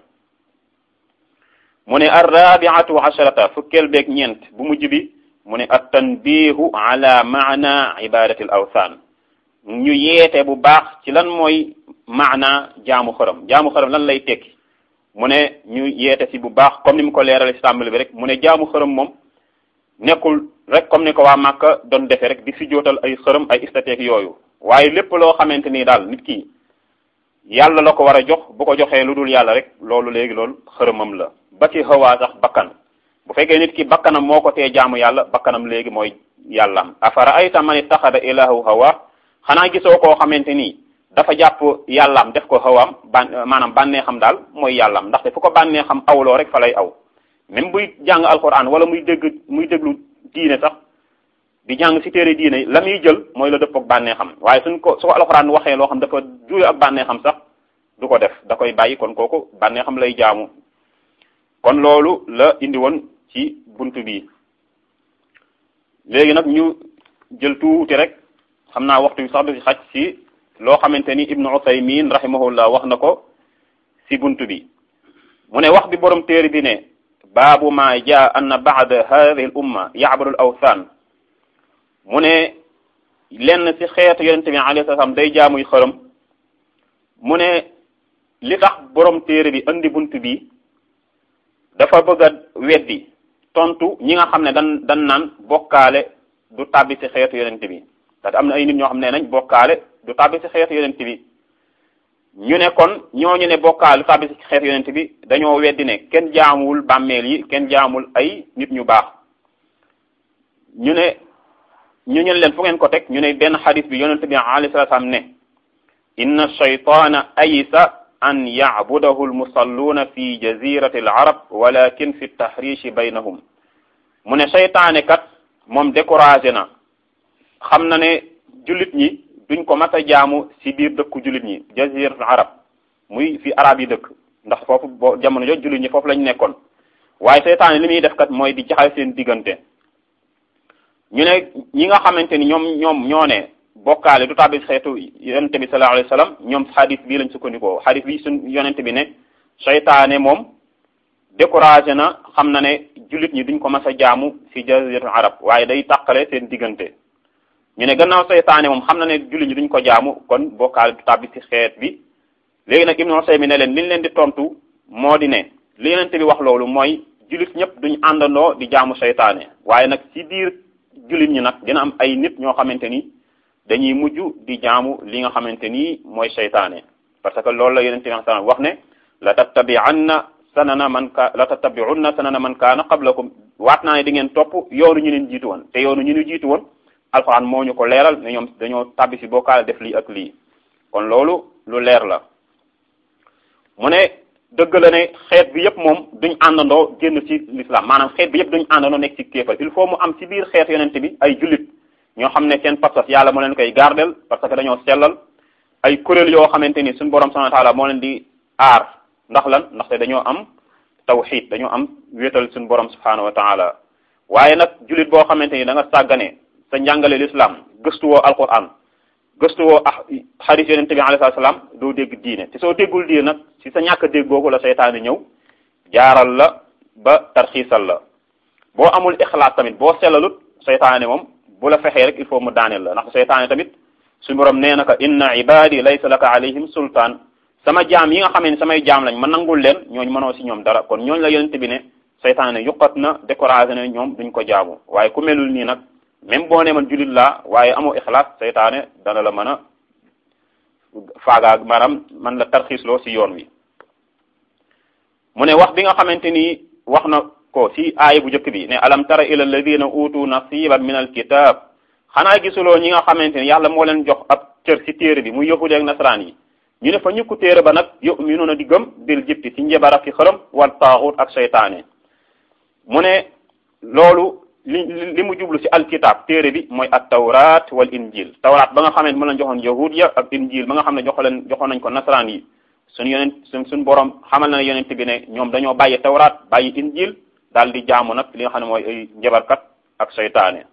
mu ne arrabiatu asharata fukkeel beeg ñeent bu mujj bi mu ne at tanbihu ala maana ibadati al awthan ñu yeete bu baax ci lan mooy maana jaamu xërëm jaamu xërëm lan lay tekki mu ne ñu yeete si bu baax comme ni mu ko leerale si tàmbali bi rek mu ne jaamu xërëm moom nekkul rek comme ni ko waa Màkka doon defee rek di si jootal ay xërëm ay istateek yooyu waaye lépp loo xamante ni daal nit ki yàlla la ko war a jox bu ko joxee lu dul yàlla rek loolu léegi loolu xërëmam la ba ci xawaa sax bakkan bu fekkee nit ki bakkanam moo ko tee jaamu yàlla bakkanam léegi mooy yàllam afara ayta man ittaxada ilahu hawa xanaa gisoo koo xamante ni dafa jàpp yàllaam def ko xawaam ban maanaam bànneexam daal mooy yàllaam ndaxte fu ko bànneexam awloo rek fa lay aw même buy jàng alquran wala muy dégg muy déglu diine sax di jàng ci téere diine la muy jël mooy la dëpp ak bànneexam waaye suñ ko su ko alquran waxee loo xam dafa juuyo ak bànneexam sax du ko def da koy bàyyi kon kooku bànneexam lay jaamu kon loolu la indi woon ci buntu bi léegi nag ñu jël tuuti rek xam naa waxtu bi sax du ci xaj ci loo xamante ni ibnu Usaymin rahimahullah wax na ko ci buntu bi mu ne wax bi borom téere bi ne baabu ma jaa anna ba'da hadhihi al umma ya'budu al awthan mu ne lenn ci xeetu yonente bi alayhi salaam day jaamuy xërëm mu ne li tax borom téere bi andi buntu bi dafa bëgg a weddi tontu ñi nga xam ne dan dan naan bokkaale du tàbbi ci xeetu yonente bi ndax am na ay nit ñoo xam ne nañ bokkaale du tàbbi ci xeetu yonent bi ñu ne kon ñooñu ne bokkaale du tàbbi ci xeetu yonent bi dañoo weddi ne kenn jaamul bàmmeel yi kenn jaamul ay nit ñu baax ñu ne ñu ñen leen fu ngeen ko teg ñu ne benn xadis bi yonent bi alayhi salaam ne inna shaytaana aysa an yacbudahu almusalluuna fi jazirati al arab walakin fi tahrishi baynahum mu ne seytaane kat moom découragé na xam na ne jullit ñi duñ ko mat a jaamu ci biir dëkku jullit ñi jaziratul arab muy fi arab yi dëkk ndax foofu boo jamono jooju jullit ñi foofu lañ nekkoon waaye seytaane li muy def kat mooy di jaxal seen diggante ñu ne ñi nga xamante ni ñoom ñoom ñoo ne bokkaale du tàbbi xeetu yonente bi sallallahu alayhi wasallam ñoom xadis bii lañ sukkandikoo xadis bi suñ yonente bi ne seytaane moom découragé na xam na ne jullit ñi duñ ko mas a jaamu ci jaziratul arab waaye day tàqale seen diggante ñu ne gannaaw seytaane moom xam na ne jullit ñi duñ ko jaamu kon bokkaale du tàbbi ci xeet bi léegi nag Ibnu Usaymin ne leen li ñu leen di tontu moo di ne li yonente bi wax loolu mooy jullit ñëpp duñ àndandoo di jaamu seytaane waaye nag ci biir jullit ñi nag dina am ay nit ñoo xamante ni dañuy mujj di jaamu li nga xamante ni mooy seytaane parce que loolu la yonente bi wax ne la tattabi'anna sanana man ka la tattabi'unna sanana man kaana qablakum waat naa ne di ngeen topp yoonu ñu leen jiitu woon te yoonu ñu ñu jiitu woon alxuraan moo ñu ko leeral ne ñoom dañoo tabbi ci bokkaale def lii ak lii kon loolu lu leer la mu ne dëgg la ne xeet bi yëpp moom duñ àndandoo génn ci l'islam maanaam xeet bi yëpp duñ àndandoo nekk ci kéefal il faut mu am ci biir xeet yonente bi ay jullit ñoo xam ne seen pas-pas yàlla moo leen koy gardel parce que dañoo sellal ay kuréel yoo xamante ni suñu borom subhanahu wa ta'ala moo leen di aar ndax lan ndaxte dañoo am tawxid dañoo am wéetal suñu borom subhanahu wa ta'ala waaye nag jullit boo xamante ni da nga sàggane sa njàngale l'islam gëstuwoo alquran gëstuwoo ah xaris yonente bi alayhi salaam doo dégg diine te soo déggul diine nag ci sa ñàkk dégg googu la seytaane ñëw jaaral la ba tarxiisal la boo amul ixlaas tamit boo sellalut seytaane moom bu la fexee rek il faut mu daaneel la ndax seytaane tamit suñu borom nee na ka inna ibadi laysa laka alayhim sultaan sama jaam yi nga xam ne samay jaam lañ ma nangul leen ñooñu mënoo ci ñoom dara kon ñooñu la yonente bi ne seytaane yuqat na découragé na ñoom duñ ko jaamu waaye ku melul nii nag même boo ne man jullit laa waaye amoo ixlaas seytaane dana la mën a faagaag maanaam man la tarxiisloo ci yoon wi mu ne wax bi nga xamante ni wax na ko si aaya bu njëkk bi ne alam tara ila alladina utu nasiban min alkitab xanaa gisuloo ñi nga xamante ne yàlla moo leen jox ab cër si téere bi muy yahudi ak nasaraan yi ñu ne fa ñukku téere ba nag yuminuuna di gëm bil jibti si njebara ki xërëm wal taaxut ak seytaane mu ne loolu li li mu jublu si alkitab téere bi mooy at tawrat wal injil tawrat ba nga xamante mu leen joxoon yahud ya ak injil ba nga xam ne joxo leen joxoon nañ ko nasaraan yi suñu yonent suñ suñ borom xamal na ne yonent bi ne ñoom dañoo bàyyi tawrat bàyyi injil daal di jaamu nag li nga xam ne mooy ay njabarkat ak seytaane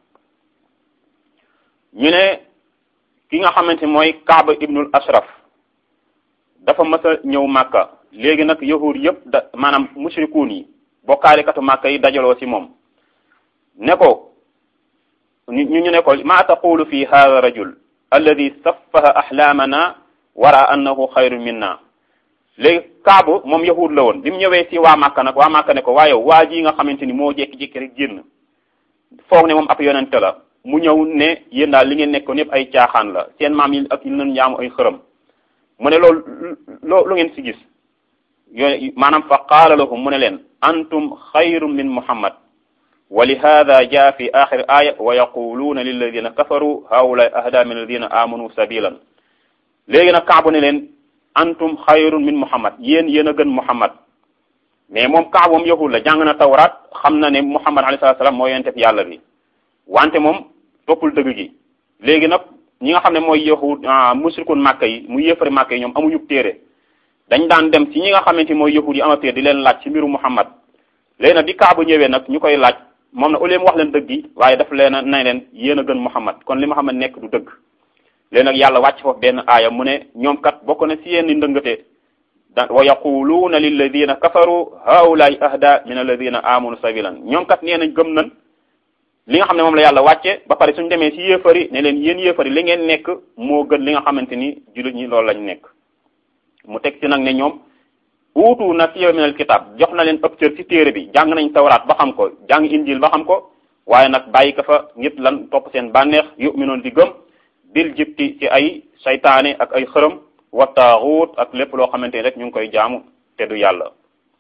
ñu ne ki nga xamante mooy Kaaba ibnul Ashraf dafa mës a ñëw Màkka léegi nag yahud yëpp da maanaam mushrikuun yi bokkaalikatu Màkka yi dajaloo ci moom ne ko ñu ñu ne ko ma taqulu fi hada rajul alladi saffaha ahlaamana wara annahu xayru minna léegi Kaaba moom yahud la woon bi mu ñëwee ci waa Màkka nag waa Màkka ne ko waaye waa ji nga xamante ni moo jékki-jékki rek génn foog ne moom ab yonente la mu ñëw ne yéen daal li ngeen nekkoon yëpp ay caaxaan la seen maam yi ak yi leen jaamu ay xërëm mu ne loolu loo lu ngeen si gis yooyu maanaam fa qaala lahum mu ne leen antum xayrun min muhammad wa li hada jaa fi axir aya wa yaquluuna lilladina kafaru haula ahda min alladina amanu sabilan léegi nag kaabu ne leen antum xayrun min muhammad yéen yéen a gën muhammad mais moom kaabu moom yahud la jàng na tawraat xam na ne muhammad alayhi salatu salaam moo yonente fi yàlla bi wante moom toppul dëgg gi léegi nag ñi nga xam ne mooy yahud musrikun màkka yi mu yéefari màkka yi ñoom amuñu téere dañ daan dem ci ñi nga xamante mooy yahud yi ama téere di leen laaj ci mbiru muhammad léegi nag bi kaabu ñëwee nag ñu koy laaj moom na au lieu mu wax leen dëgg gi waaye daf leen a nay leen yéen a gën muhammad kon li muhammad nekk du dëgg léegi nag yàlla wàcc foofu benn aaya mu ne ñoom kat bokk na ci yenn ndëngate da wa yaquluuna lilladina kafaru haulaay ahda min alladina amanu sabilan ñoom kat nee nañ gëm nañ li nga xam ne moom la yàlla wàcce ba pare suñ demee ci yéefari ne leen yéen yéefari li ngeen nekk moo gën li nga xamante ni jullit ñi loolu lañ nekk mu teg ci nag ne ñoom uutu na siyo minal kitab jox na leen ëpp cër ci téere bi jàng nañ tawraat ba xam ko jàng injil ba xam ko waaye nag bàyyi ko fa ñëpp lan topp seen bànneex yuminoon di gëm bil jibti ci ay saytaane ak ay xërëm wa taaxuut ak lépp loo xamante ni rek ñu ngi koy jaamu te du yàlla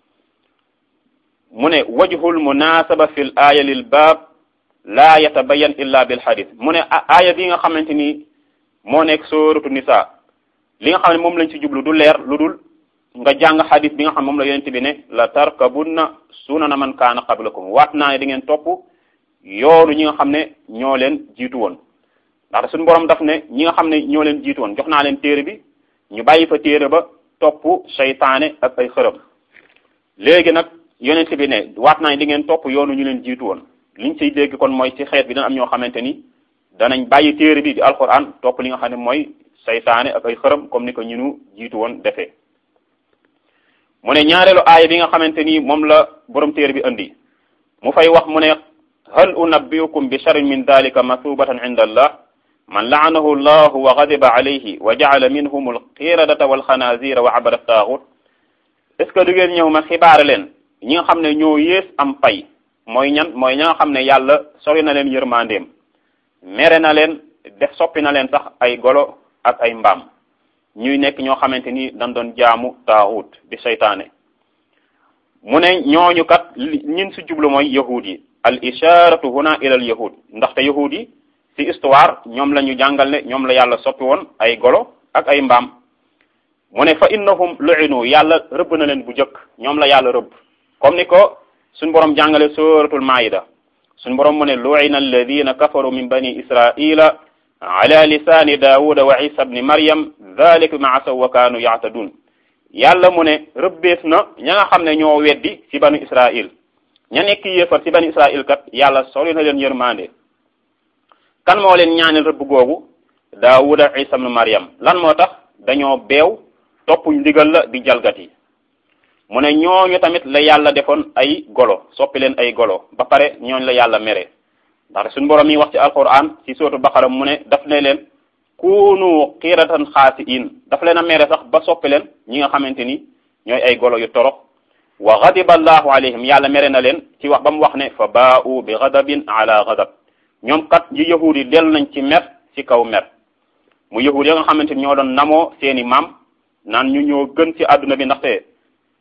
mu ne wajhul munasaba fil aaya lil baab laa yatabayan illa bil hadith mu ne aaya bi nga xamante ni moo nekk sóoratu nisa li nga xam ne moom lañ ci jublu du leer lu dul nga jàng hadith bi nga xam moom la yonent bi ne la tarkabunna sunana man kaana qablakum waat naa ne di ngeen topp yoonu ñi nga xam ne ñoo leen jiitu woon ndax suñu borom daf ne ñi nga xam ne ñoo leen jiitu woon jox naa leen téere bi ñu bàyyi fa téere ba topp seytaane ak ay xërëm léegi nag yonent bi ne waat naa ne di ngeen topp yoonu ñu leen jiitu woon liñ ciy dégg kon mooy ci xeet bi dana am ñoo xamante ni danañ bàyyi téere bi di alquran topp li nga xam ne mooy saytaane ak ay xërëm comme ni ko ñu nu jiitu woon defee mu ne ñaareelu aaya bi nga xamante ni moom la borom téere bi andi mu fay wax mu ne hal unabbiukum bi sharrin min dalika masubatan inda allah man laanahu llahu wa gadiba alayhi wa jacala minhum alqiradata walxanazira wa abada taaxut est ce que du ngeen ñëw ma xibaare leen ñi nga xam ne ñoo yées am pay mooy ñan mooy ña nga xam ne yàlla sori na leen yërmandeem mere na leen def soppi na leen sax ay golo ak ay mbaam ñuy nekk ñoo xamante ni dañ doon jaamu taaxut di seytaane mu ne ñooñu kat ñin si jublu mooy yahud yi al isharatu huna ila al yahud ndaxte yahud yi ci histoire ñoom la ñu jàngal ne ñoom la yàlla soppi woon ay golo ak ay mbaam mu ne fa innahum lu'inu yàlla rëbb na leen bu jëkk ñoom la yàlla rëbb comme ni ko suñ borom jàngale suratul maida suñ borom mu ne lu'ina alladina kafaru min bani israila ala lisani daawuda wa isa bni maryam dhalika ma asaw wa kaanu yaatadun yàlla mu ne rëbbees na ña nga xam ne ñoo weddi ci banu israil ña nekk yéefar ci banu israil kat yàlla soli na leen yërmande kan moo leen ñaanal rëbb googu daawuda isa bni maryam lan moo tax dañoo beew toppuñ ndigal la di jalgati mu ne ñooñu tamit la yàlla defoon ay golo soppi leen ay golo ba pare ñooñu la yàlla mere ndax suñu borom yi wax ci alquran ci sootu baqara mu ne daf ne leen kunu xiiratan xaasiin daf leen a mere sax ba soppi leen ñi nga xamante ni ñooy ay golo yu torox wa gadiba allahu alayhim yàlla mere na leen ci wax ba mu wax ne fa baa'u bi gadabin ala gadab ñoom kat yi yahud yi dellu nañ ci mer ci kaw mer mu yahud ya nga xamante ni ñoo doon namoo seeni maam naan ñu ñoo gën ci àdduna bi ndaxte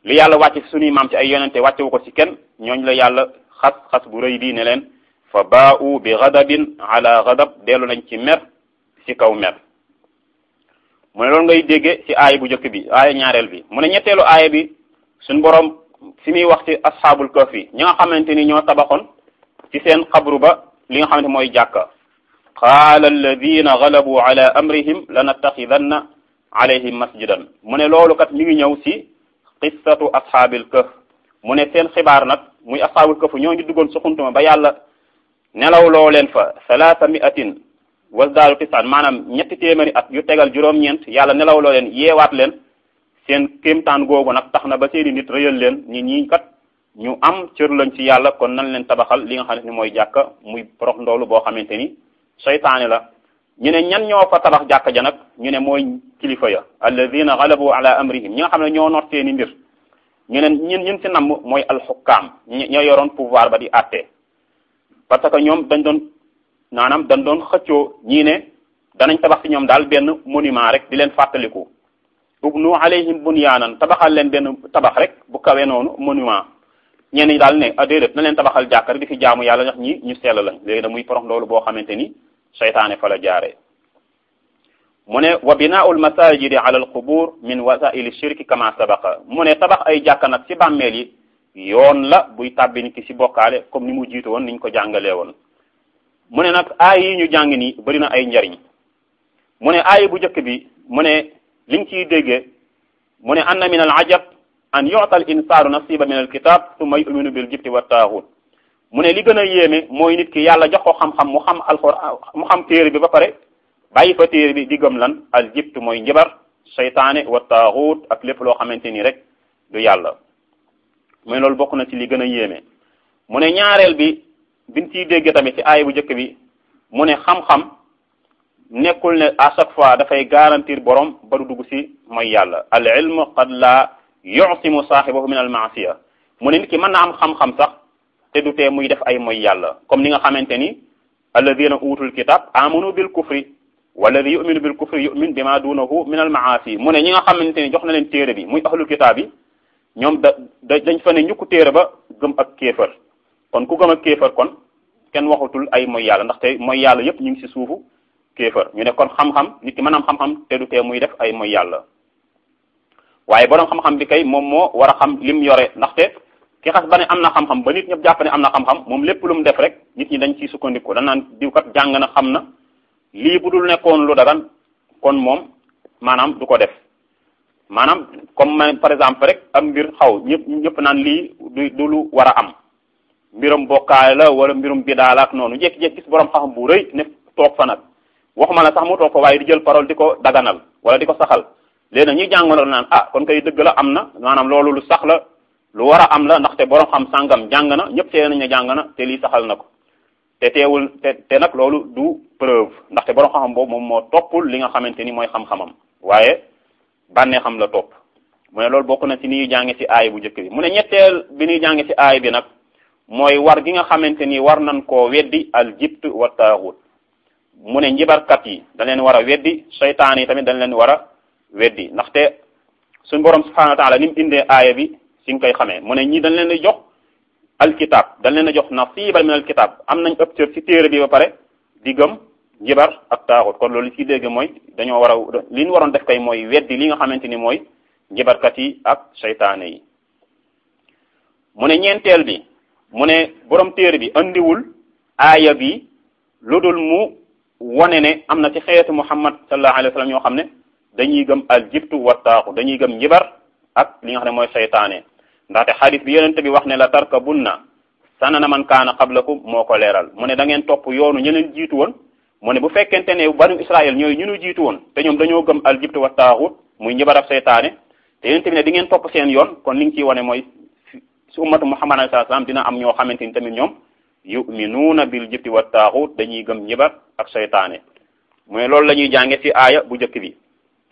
li yàlla wàcce suñuy maam ci ay yonente wàccewu ko ci kenn ñooñ la yàlla xas xas bu rëy bii ne leen fa baa'u bi ghadabin ala ghadab dellu nañ ci mer ci kaw mer mu ne loolu ngay dégge ci aaya bu njëkk bi aaya ñaareel bi mu ne ñetteelu aaya bi suñ boroom fi muy wax ci asxaabul kahfi ñi nga xamante ni ñoo tabaxoon ci seen xabru ba li nga xamante mooy jàkka qaala alladina galabu ala amrihim lanattaxidanna alayhim masjidan mu ne loolu kat mi ngi ñëw ci qissatu ashaabil kahf mu ne seen xibaar nag muy asxaabul kahf ñoo ngi duggoon suxuntuma ba yàlla nelaw loo leen fa salaasa miatin wasdaalu tisaan maanaam ñetti téeméeri at yu tegal juróom-ñeent yàlla nelaw loo leen yeewaat leen seen kéemtaan googu nag tax na ba seeni nit rëyal leen ñi ñii kat ñu am cër lañ ci yàlla kon nan leen tabaxal li nga xamante ni mooy jàkka muy porox ndoolu boo xamante ni seytaane la ñu ne ñan ñoo fa tabax jàkka ja nag ñu ne mooy kilifa ya alladina galabu ala amrihim ñi nga xam ne ñoo noot seeni mbir ñu ne ñun ñun ci namm mooy alxukkaam ñoo yoroon pouvoir ba di àtte parce que ñoom dañ doon maanaam dañ doon xëccoo ñii ne danañ tabax ci ñoom daal benn monument rek di leen fàttaliku ubnu alayhim bunyaanan tabaxal leen benn tabax rek bu kawe noonu monument ñenn ñi daal ne ah déedéet na leen tabaxal jàkka rek di fi jaamu yàlla ndax ñi ñu sell lañ léegi da muy porox loolu boo xamante ni seytaane fa la jaaree mu ne wa binaul masajidi ala al qubur min wasaili shirki kama sabaqa mu ne tabax ay jàkka nag ci bàmmeel yi yoon la buy tàbbi nit ki ci bokkaale comme ni mu jiitu woon niñ ko jàngalee woon mu ne nag aay yi ñu jàng nii bëri na ay njariñ mu ne aay bu njëkk bi mu ne liñ ciy déggee mu ne anna min al ajab an yu'ta al insanu nasiba min al kitab thumma yu'minu bil jibti wa taaxut mu ne li gën a yéeme mooy nit ki yàlla jox ko xam-xam mu xam alxuraan mu xam téere bi ba pare bàyyi fa téere bi di gëm lan al jibt mooy njibar seytaane wa taaxut ak lépp loo xamante ni rek du yàlla mu ne loolu bokk na ci li gën a yéeme mu ne ñaareel bi biñ ciy dégg tamit ci aay bu njëkk bi mu ne xam-xam nekkul ne à chaque fois dafay garantir borom ba du dugg ci mooy yàlla al ilm qad la yusimu saaxibahu min al maasiya mu ne nit ki mën na am xam-xam sax te du tee muy def ay mooy yàlla comme ni nga xamante ni alladina utul kitab amanu bil kufri walladi yuminu bil kufri yumin bima dunahu min al maasi mu ne ñi nga xamante ni jox na leen téere bi muy ahlul kitab yi ñoom da da dañ fa ne ñukku téere ba gëm ak kéefër kon ku gëm ak kéefër kon kenn waxatul ay mooy yàlla ndaxte mooy yàlla yépp ñu ngi ci suufu kéefër ñu ne kon xam-xam nit ki mën am xam-xam te du tee muy def ay mooy yàlla waaye borom xam-xam bi kay moom moo war a xam lim yore ndaxte ki xas ba ne am na xam-xam ba nit ñëpp jàpp ne am na xam-xam moom lépp lu mu def rek nit ñi dañ ciy sukkandiku dañ naan diw kat jàng na xam na lii bu dul nekkoon lu dagan kon moom maanaam du ko def maanaam comme par exemple rek am mbir xaw ñëpp ñëpp naan lii du du lu war a am mbirum bokkaale la wala mbirum bidaa la ak noonu jékki-jékki gis borom xam-xam bu rëy ne toog fa nag waxuma la sax mu toog fa waaye di jël parole di ko daganal wala di ko saxal léegi nag ñuy jàngaloon naan ah kon kay dëgg la am na maanaam loolu lu sax la lu war a am la ndaxte borom xam sàngam jàng na ñëpp tee nañ ne jàng na te lii saxal na ko te teewul te te nag loolu du preuve ndaxte borom xam-xam boobu moom moo toppul li nga xamante ni mooy xam-xamam waaye bànnee xam la topp mu ne loolu bokk na ci ni ñuy jànge ci aay bu njëkk bi mu ne ñetteel bi ñuy jànge ci aay bi nag mooy war gi nga xamante ni war nañ koo weddi al jibt wa taaxut mu ne njibarkat yi dañ leen war a weddi seytaan yi tamit dañ leen war a weddi ndaxte suñ borom subhanahu wa taala ni mu indee aaya bi si nga koy xamee mu ne ñii dañ leen di jox alkitab dañ leen a jox nasiba min alkitab am nañ ëpp cër ci téere bi ba pare di gëm njibar ak taaxut kon loolu li ci dégg mooy dañoo war a li ñu waroon def kay mooy weddi li nga xamante ni mooy njibarkat yi ak seytaane yi mu ne ñeenteel bi mu ne borom téere bi andiwul aaya bi lu dul mu wone ne am na ci xeetu muhammad sallallahu alayhi wa sallam ñoo xam ne dañuy gëm al jibtu wa taaxut dañuy gëm njibar ak li nga xam ne mooy seytaane ndaxte xadis bi yonente bi wax ne la tarkabunna sanana man kaana qablakum moo ko leeral mu ne da ngeen topp yoonu ñeneen jiitu woon mu ne bu fekkente ne banu israel ñooy ñu nu jiitu woon te ñoom dañoo gëm al jibtu wa taaxut muy njibar ak seytaane te yonente bi ne di ngeen topp seen yoon kon li nga ciy wane mooy si ummatu muhammad alayhi salaam dina am ñoo xamante ni tamit ñoom yuminuuna bil jibti wa taaxut dañuy gëm njibar ak seytaane mu ne loolu la ñuy jànge ci aaya bu njëkk bi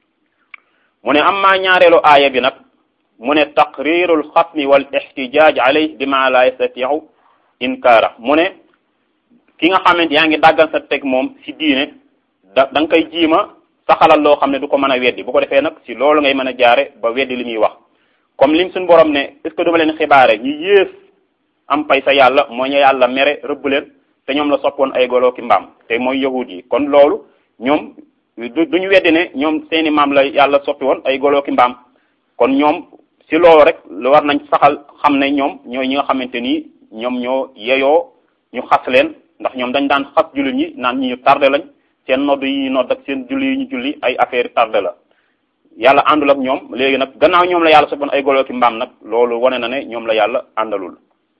mu ne amma ñaareelu aaya bi nag mu ne taqriru alxasmi wal ixtijaaj alayh bima la yastatiu inkaara mu ne ki nga xamante yaa ngi dàggal sa teg moom si diine da da nga koy jiima saxalal loo xam ne du ko mën a weddi bu ko defee nag si loolu ngay mën a jaare ba weddi li muy wax comme lim suñu borom ne est ce que duma leen xibaare ñu yées am pay sa yàlla mooy ñu yàlla mere rëbb leen te ñoom la soppoon ay golo ki mbaam te mooy yahud yi kon loolu ñoom du duñu weddi ne ñoom seeni maam la yàlla soppi woon ay golo ki mbaam kon ñoom si loolu rek lu war nañ saxal xam ne ñoom ñooy ñi nga xamante ni ñoom ñoo yeyoo ñu xas leen ndax ñoom dañ daan xas jullit ñi naan ñi ñu tardé lañ seen nodd yi ñu nodd ak seen julli yi ñu julli ay affaire tardé la yàlla àndul ak ñoom léegi nag gannaaw ñoom la yàlla soppoon ay golo ki mbaam nag loolu wane na ne ñoom la yàlla àndalul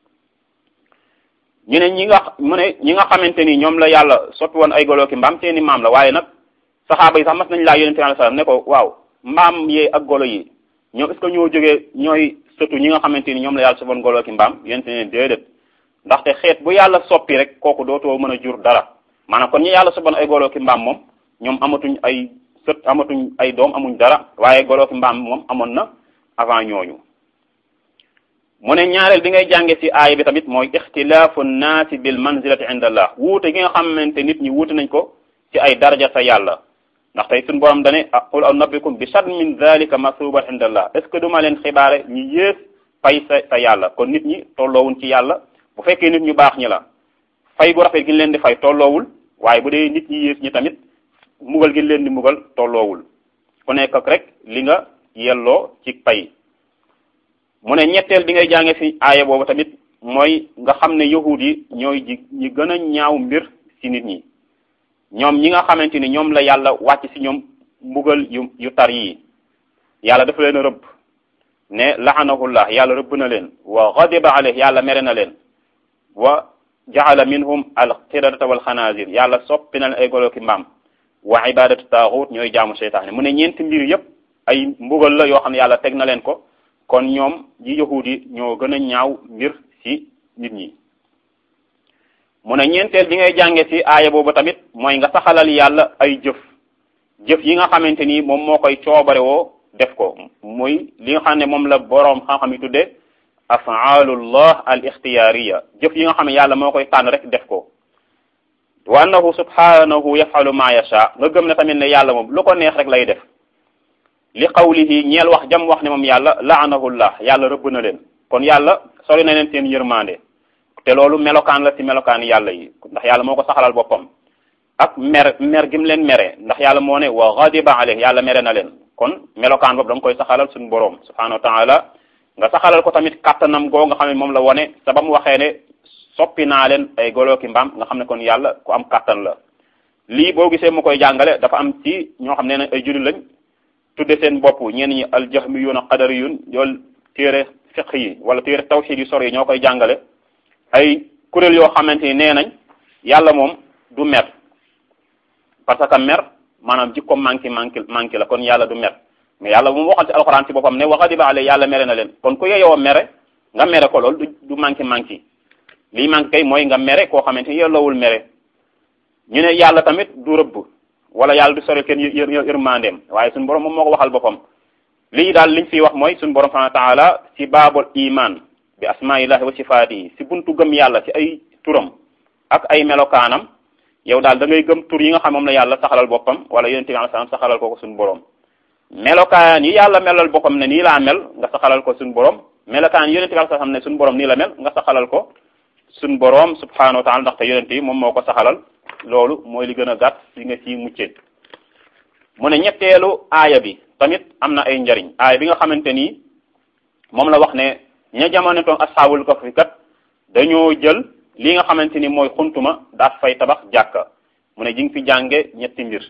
ñu ne ñi nga mu ne ñi nga xamante ni ñoom la yàlla soppi woon ay golo ki mbaam seeni maam la waaye nag saxaaba yi sax mas nañ laa yonente alayhi salaam ne ko waaw mbaam yee ak golo yi ñoom est-ce que ñoo jógee ñooy sëtu ñi nga xamante ni ñoom la yàlla soppoon golo ki mbaam yonente ne déedéet ndaxte xeet bu yàlla soppi rek kooku dootoo mën a jur dara maanaam kon ñi yàlla soppoon ay golo ki mbaam moom ñoom amatuñ ay sët amatuñ ay doom amuñ dara waaye golo ki mbaam moom amoon na avant ñooñu mu ne ñaareel bi ngay jànge ci aaya bi tamit mooy ixtilaafu nnaasi bil manzilati inda allah wuute gi nga xamante nit ñi wuute nañ ko ci ay daraja sa yàlla ndax tey suñu borom dane qul anabbikum bi shar min dalika masuban inda allah est ce que duma leen xibaare ñi yées fay sa sa yàlla kon nit ñi tolloowuñ ci yàlla bu fekkee nit ñu baax ñi la fay gu rafet gi leen di fay tolloowul waaye bu dee nit ñi yées ñi tamit mugal gi leen di mugal tolloowul ku nekk ak rek li nga yelloo ci pay mu ne ñetteel bi ngay jànge fi aaya boobu tamit mooy nga xam ne yahud yi ñooy ji ñi gën a ñaaw mbir ci nit ñi ñoom ñi nga xamante ni ñoom la yàlla wàcc ci ñoom mbugal yu yu tar yii yàlla dafa leen a rëbb ne laanahullah yàlla rëbb na leen wa ghadiba alayh yàlla mere na leen wa jaala minhum al qiradata wal xanaazir yàlla soppi na leen ay golo ki mbaam wa ibadatu taaxut ñooy jaamu seytaane mu ne ñeenti mbir yépp ay mbugal la yoo xam ne yàlla teg na leen ko kon ñoom yi yahud yi ñoo gën a ñaaw mbir ci nit ñi mu ne ñeenteel bi ngay jànge ci aaya boobu tamit mooy nga saxalal yàlla ay jëf jëf yi nga xamante ni moom moo koy coobare woo def ko muy li nga xam ne moom la boroom xam-xam yi tudde afaalullah al ixtiyaariya jëf yi nga xam ne yàlla moo koy tànn rek def ko wa annahu subhanahu yafalu ma yasha nga gëm ne tamit ne yàlla moom lu ko neex rek lay def li qawlihi ñeel wax jam wax ne moom yàlla laanahullah yàlla rëbb na leen kon yàlla sori na leen seen yërmande te loolu melokaan la ci melokaan yàlla yi ndax yàlla moo ko saxalal boppam ak mer mer gim leen mere ndax yàlla moo ne wa ghadiba alayh yàlla mere na leen kon melokaan boobu da nga koy saxalal suñu boroom subhanahu wa taala nga saxalal ko tamit kattanam goo nga xam ne moom la wone sa ba mu waxee ne soppi naa leen ay golo ki mbaam nga xam ne kon yàlla ku am kattan la lii boo gisee mu koy jàngale dafa am ci ñoo xam ne ne ay jullit lañ tudde seen bopp ñenn ñi aljahmiyun a qadariyun yoolu téere fiq yi wala téere tawxid yu sor yi ñoo koy jàngale ay kuréel yoo xamante ni nee nañ yàlla moom du mer parce que mer maanaam jikko manqué manqué manqué la kon yàlla du mer mais yàlla moom waxal ci alxuraan ci boppam ne wa ghadiba alayhi yàlla mere na leen kon ku yeyoo mere nga mere ko loolu du du manqué manqué lii manqué kay mooy nga mere koo xamante ni yelloowul mere ñu ne yàlla tamit du rëbb wala yàlla du sori kenn yër yërmandeem waaye suñu borom moom moo ko waxal boppam lii daal liñ fiy wax mooy suñu borom subhanahu wa taala ci baabul iman bi asmaillahi wa sifaatihi si buntu gëm yàlla ci ay turam ak ay melokaanam yow daal da ngay gëm tur yi nga xam moom la yàlla saxalal boppam wala yonente bi alayhi salaam saxalal ko ko suñu borom melokaan yi yàlla melal boppam ne nii laa mel nga saxalal ko suñu borom melokaan yi yonente bi alayhi salaam ne suñu borom nii la mel nga saxalal ko suñu borom subhanahu wa taala ndaxte yonente yi moom moo ko saxalal loolu mooy li gën a gàtt si nga ci muccee mu ne ñetteelu aaya bi tamit am na ay njariñ aaya bi nga xamante ni moom la wax ne ña jamono toon asxaabul kahfi kat dañoo jël li nga xamante ni mooy xuntuma daat fay tabax jàkka mu ne ji nga fi jànge ñetti mbir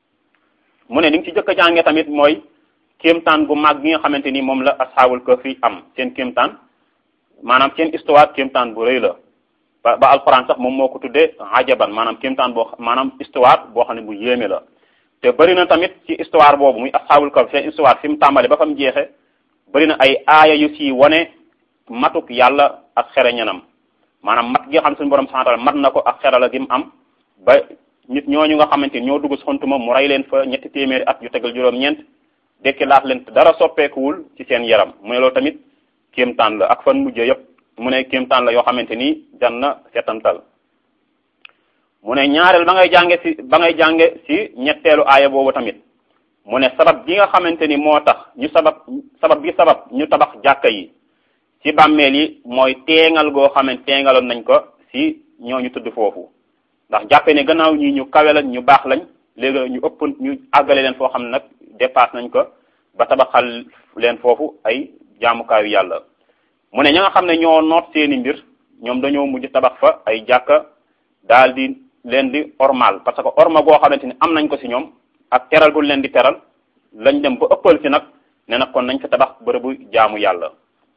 mu ne li nga ci jëkk a jànge tamit mooy kéemtaan gu mag gi nga xamante ni moom la asxaabul kahfi am seen kéemtaan maanaam seen histoire kéemtaan bu rëy la ba ba alquran sax moom moo ko tuddee ajaban maanaam kéemtaan boo maanaam histoire boo xam ne bu yéeme la te bëri na tamit ci histoire boobu muy asxaabul kahfi seen histoire fi mu tàmbale ba fa mu jeexe bëri na ay aaya yu si wane matuk yàlla ak xereñanam maanaam mat gi nga xam suñu borom subhanahu wa ta'ala mat na ko ak xerala gi mu am ba nit ñooñu nga xamante ni ñoo dugg si xontuma mu rey leen fa ñetti téeméeri at yu tegal juróom-ñeent dekki laat leen dara soppeekuwul ci seen yaram mu ne loolu tamit kéemtaan la ak fan mujjee yëpp mu ne kéemtaan la yoo xamante ni jan na setantal mu ne ñaareel ba ngay jànge si ba ngay jànge si ñetteelu aaya boobu tamit mu ne sabab bi nga xamante ni moo tax ñu sabab sabab bi sabab ñu tabax jàkka yi ci bàmmeel yi mooy teengal goo xamante teengaloon nañ ko si ñooñu tudd foofu ndax jàppe ne gannaaw ñi ñu kawe lañ ñu baax lañ léegi ñu ëpp ñu àggale leen foo xam ne nag dépasse nañ ko ba tabaxal leen foofu ay jaamukaayu yàlla mu ne ña nga xam ne ñoo noot seeni mbir ñoom dañoo mujj tabax fa ay jàkka daal di leen di ormal parce que orma goo xamante ni am nañ ko si ñoom ak teral gu leen di teral lañ dem ba ëppal si nag ne nag kon nañ fa tabax bërëbu jaamu yàlla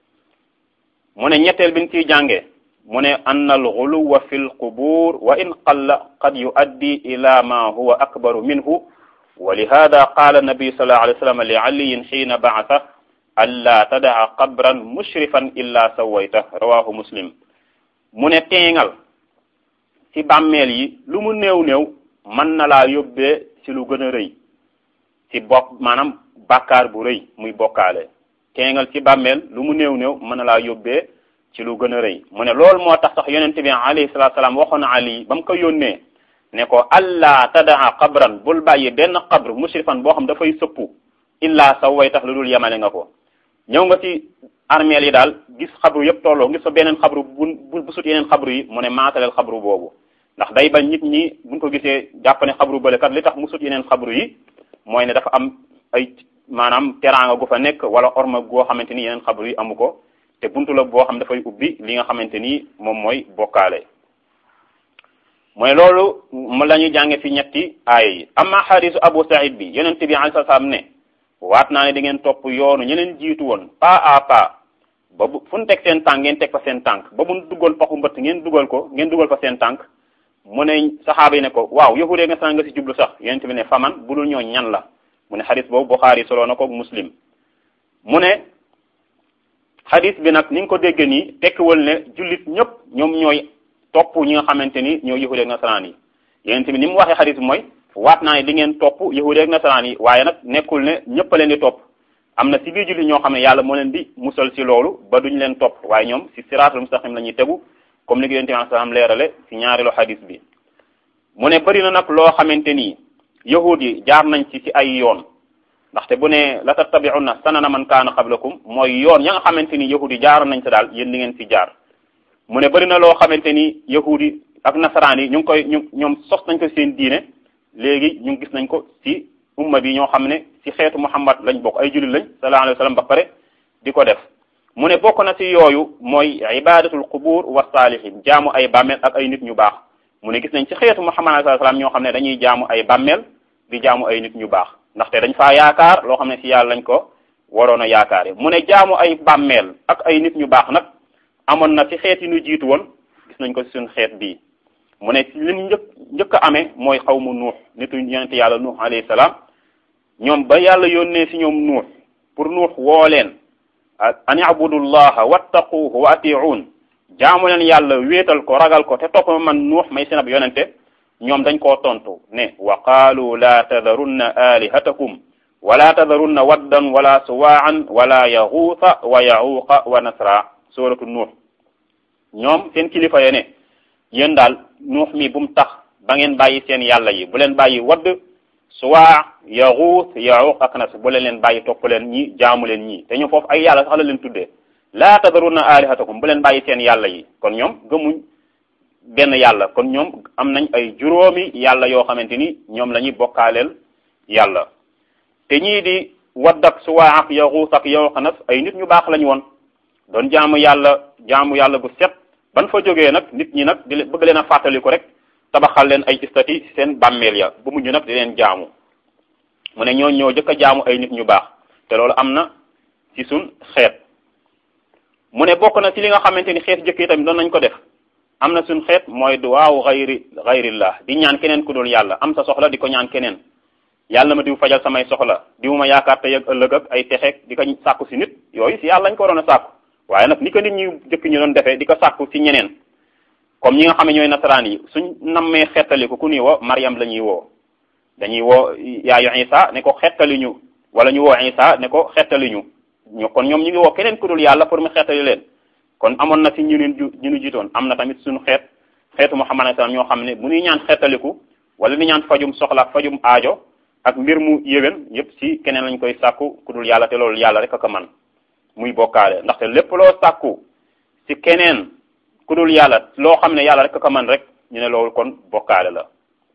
mu ne ñetteel bi ñu ciy jàngee mu ne anna al xuluwa fi l qubur wa in qalla qad yuaddi ila ma huwa akbaru minhu wa lihada qaala nabi sallallahu alayhi wa sallam li aliyin xiina baasa alla tadaa qabran mushrifan illa sawayta rawahu muslim mu ne teengal ci bàmmeel yi lu mu néew néew mën na laa yóbbee ci lu gën a rëy ci bokk maanaam bàkkaar bu rëy muy bokkaale teengal ci bàmmeel lu mu néew néew mën na laa yóbbee ci lu gën a rëy mu ne loolu moo tax sax yonent bi alayhi salaatu salaam waxoon ali ba mu ko yónnee ne ko allah tadaa qabran bul bàyyi benn qabr mushrifan boo xam dafay sëppu illa sa way tax lu dul yemale nga ko ñëw nga ci armeel yi daal gis xabru yëpp tolloo gis fa beneen xabru bu bu sut yeneen xabru yi mu ne maataleel xabru boobu ndax day bañ nit ñi buñ ko gisee jàpp ne xabru bële kat li tax mu sut yeneen xabru yi mooy ne dafa am ay maanaam teraanga gu fa nekk wala orma goo xamante ni yeneen xabru yi amu ko te buntu la boo xam dafay ubbi li nga xamante ni moom mooy bokkaale mooy loolu mu la ñuy jànge fi ñetti aaya yi amma xadisu abu saïd bi yonent bi alayhi salaam ne waat naa ne di ngeen topp yoonu ñeneen jiitu woon pas à pas ba bu fu ñu teg seen tànk ngeen teg fa seen tànk ba mu duggoon paxu mbëtt ngeen dugal ko ngeen dugal fa seen tànk mu ne saxaaba yi ne ko waaw yahudee nga sax nga si jublu sax yonent bi ne faman bu dul ñoo ñan la mu ne xadis boobu Buxaari soloo na ko muslim mu ne xadis bi nag ni nga ko dégg nii tekkiwal ne jullit ñëpp ñoom ñooy topp ñi nga xamante ni ñoo yahudee ak nasaraan yi yonent bi ni mu waxee xadis bi mooy waat naa ne di ngeen topp yahudee ak nasaraan yi waaye nag nekkul ne ñëpp a leen di topp am na si biir jullit ñoo xam ne yàlla moo leen di musal si loolu ba duñ leen topp waaye ñoom si siraatul mustaqim la ñuy tegu comme ni ko yonent bi salaam leerale si ñaareelu xadis bi mu ne bëri na nag loo xamante ni yahud yi jaar nañ ci si ay yoon ndaxte bu ne la tattabi'unna sanana man kaana qablakum mooy yoon ya nga xamante ni yahud yi jaaroon nañ sa daal yéen di ngeen si jaar mu ne bëri na loo xamante ni yahud yi ak nasaraan yi ñu ngi koy ñu ñoom sos nañ ko seen diine léegi ñu gis nañ ko si umma bi ñoo xam ne si xeetu muhammad lañ bokk ay jullit lañ sallallahu alayhi wa sallam ba pare di ko def mu ne bokk na si yooyu mooy ibadatul qubur wa salihin jaamu ay bàmmeel ak ay nit ñu baax mu ne gis nañ ci xeetu muhammad sallallahu alayhi wa sallam ñoo xam ne dañuy jaamu ay bàmmeel di jaamu ay nit ñu baax ndaxte dañ faa yaakaar loo xam ne si yàlla lañ ko waroon a yaakaare mu ne jaamu ay bàmmeel ak ay nit ñu baax nag amoon na ci xeet yi ñu jiitu woon gis nañ ko si suñ xeet bii mu ne li ñu njëkk njëkk a amee mooy xaw mu nuux nitu yonente yàlla nuux alayhi salaam ñoom ba yàlla yónnee si ñoom nuux pour nuux woo leen an ibudullaha wattaquhu wa atiun jaamu leen yàlla wéetal ko ragal ko te topp ma man nuux may seen ab yonente ñoom dañ koo tontu ne wa qaalu la tadarunna alihatakum wala tadarunna waddan wala suwaan wala yaxuuta wa yaxuuqa wa nasra suratu nuux ñoom seen kilifa ye ne yéen daal nuux mi bu mu tax ba ngeen bàyyi seen yàlla yi bu leen bàyyi wadd suwaa yaxuut yaxuuq ak nas bu leen leen bàyyi topp leen ñi jaamu leen ñii te ñu foofu ay yàlla sax la leen tuddee laa tadarunna alihatakum bu leen bàyyi seen yàlla yi kon ñoom gëmuñ benn yàlla kon ñoom am nañ ay juróomi yàlla yoo xamante ni ñoom la ñuy bokkaaleel yàlla te ñii di wadd ak suwaa ak yaxuut ak yaxuuq nas ay nit ñu baax lañu woon doon jaamu yàlla jaamu yàlla gu set ban fa jógee nag nit ñi nag di bëgg leen a fàttaliku rek tabaxal leen ay istati seen bàmmeel ya bu mujj nag di leen jaamu mu ne ñoo ñoo jëkk a jaamu ay nit ñu baax te loolu am na ci suñ xeet mu ne bokk na ci li nga xamante ni xeet jëkk yi tamit doon nañ ko def am na suñ xeet mooy duwaawu xayri xayrillah di ñaan keneen ku dul yàlla am sa soxla di ko ñaan keneen yàlla ma diw fajal samay soxla diw ma yaakaar tey ak ëllëg ak ay texeeg di ko sàkku si nit yooyu si yàlla lañ ko waroon a sàkku waaye nag ni ko nit ñi jëkk ñu doon defee di ko sàkku ci ñeneen comme ñi nga xam ne ñooy nasaraan yi suñ nammee xettali ko ku ñuy woo Mariam la ñuy woo dañuy woo yaayu Isa ne ko xettali ñu wala ñu woo Isa ne ko xettali ñu ñu kon ñoom ñu ngi woo keneen ku dul yàlla pour mu xettali leen kon amoon na si ñu leen ju ñu nu jiitoon am na tamit suñu xeet xeetu Muhammad sallam ñoo xam ne bu ñuy ñaan xettaliku wala ni ñaan fajum soxla fajum aajo ak mbir mu yéwén yépp ci keneen lañ koy sàkku ku dul yàlla te loolu yàlla rek a ko man muy bokkaale ndaxte lépp loo sàkku ci keneen ku dul yàlla loo xam ne yàlla rek a ko man rek ñu ne loolu kon bokkaale la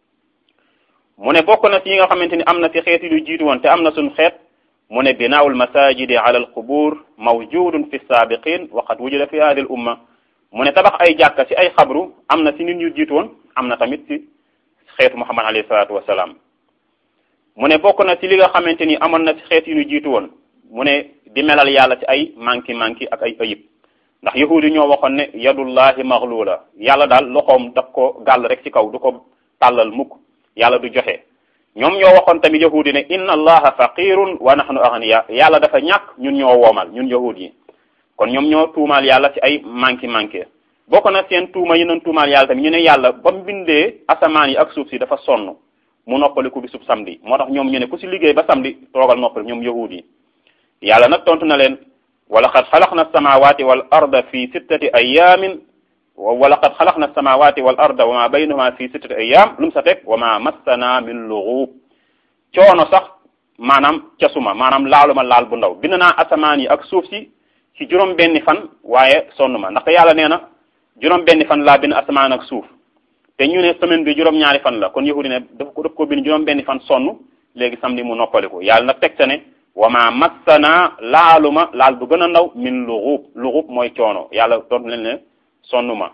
mu ne bokk na ci yi nga xamante ni am na ci xeet yi lu jiitu woon te am na suñ xeet mu ne binaawul masajidi ala al qubur mawjudun fi saabiqin wa qad wujida fi hadi al umma mu ne tabax ay jàkka ci ay xabru am na ci nit ñu jiitu woon am na tamit ci xeetu muhammad alayhi salaatu wasalaam mu ne bokk na ci li nga xamante ni amoon na ci xeet yu ñu jiitu woon mu ne di melal yàlla ci ay manki manki ak ay ayib ndax yahudi ñoo waxoon ne yadullahi maghlula yàlla daal loxoom daf ko gàll rek ci kaw du ko tàllal mukk yàlla du joxe ñoom ñoo waxoon tamit yahudi ne inna allaha faqirun wa nahnu aghniya yàlla dafa ñàkk ñun ñoo woomal ñun yahudi yi kon ñoom ñoo tuumaal yàlla ci ay manki manki bokk na seen tuuma yi nañ tuumaal yàlla tamit ñu ne yàlla ba mu bindee asamaan yi ak suuf si dafa sonn mu noppaliku bi sub samedi moo tax ñoom ñu ne ku si liggéey ba samedi toogal noppal ñoom yahudi yi yàlla nag tontu na leen wa laqad xalaqna alsamawati wal arda fi sittati ayamin wa laqad xalaqna alsamawati wal arda wa ma baynahuma fi sittati ayam lu mu sa teg wa ma massana min lughub coono sax maanaam casuma maanaam laaluma laal bu ndaw bind naa asamaan yi ak suuf si ci juróom benni fan waaye sonn ma ndaxte yàlla nee na juróom benni fan laa bind asamaan ak suuf te ñu ne semaine bi juróom ñaari fan la kon yahudi ne daf ko daf ko bind juróom benni fan sonn léegi samedi mu noppaliku yàlla nag teg sa ne wa ma massana laaluma laal bu gën a ndaw min luxub luxub mooy coono yàlla tontu leen ne sonnuma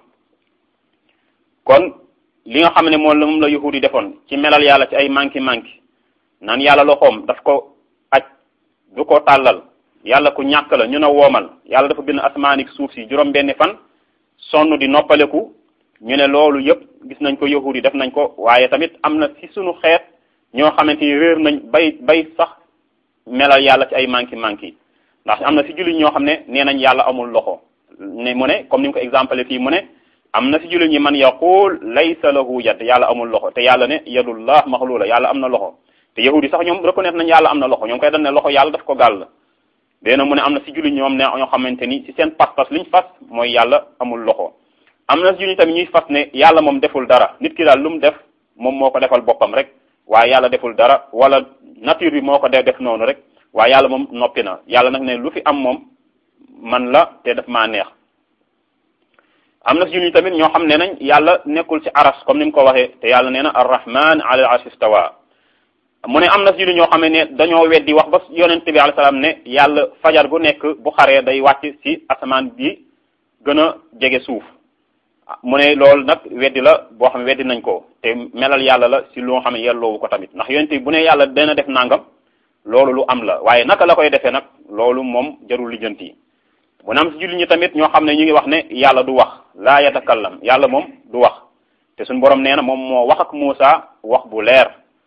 kon li nga xam ne moom la moom la yahudi defoon ci melal yàlla ci ay manki manki naan yàlla loxoom daf ko aj du ko tàllal yàlla ku ñàkk la ñu ne woomal yàlla dafa bind asmaanik suuf si juróom benni fan sonn di noppaleku ñu ne loolu yëpp gis nañ ko yahudi def nañ ko waaye tamit am na ci sunu xeet ñoo xamante ni réer nañ bay bay sax melal yàlla ci ay manki manki ndax am na si jullit ñoo xam ne nee nañ yàlla amul loxo ne mu ne comme ni nga ko exemple fii mu ne am na si jullit ñi man yaqul laysa lahu yad yàlla amul loxo te yàlla ne yadullah maxlula yàlla am na loxo te yahudi sax ñoom reconnaître nañ yàlla am na loxo ñoom koy dañ ne loxo yàlla daf ko gàll déena mu ne am na si jullit ñoom ne ñoo xamante ni si seen pas-pas liñ fas mooy yàlla amul loxo am na si jullit tamit ñuy fas ne yàlla moom deful dara nit ki daal lu mu def moom moo ko defal boppam rek waaye yàlla deful dara wala nature bi moo ko dee def noonu rek waaye yàlla moom noppi na yàlla nag ne lu fi am moom man la te daf maa neex am na si jullit tamit ñoo xam ne nañ yàlla nekkul ci aras comme ni mu ko waxee te yàlla nee na arrahman ala al arsh istawa mu ne am na si jullit ñoo xam ne dañoo weddi wax ba yonent bi alayhi salaam ne yàlla fajar gu nekk bu xaree day wàcc ci asamaan bi gën a jege suuf mu ne loolu nag weddi la boo xam ne weddi nañ ko te melal yàlla la si loo xam ne yelloowu ko tamit ndax yonent bi bu ne yàlla dana def nangam loolu lu am la waaye naka la koy defee nag loolu moom jarul lijjanti mu ne am si jullit ñi tamit ñoo xam ne ñu ngi wax ne yàlla du wax laa yatakallam yàlla moom du wax te suñu borom nee na moom moo wax ak Muusa wax bu leer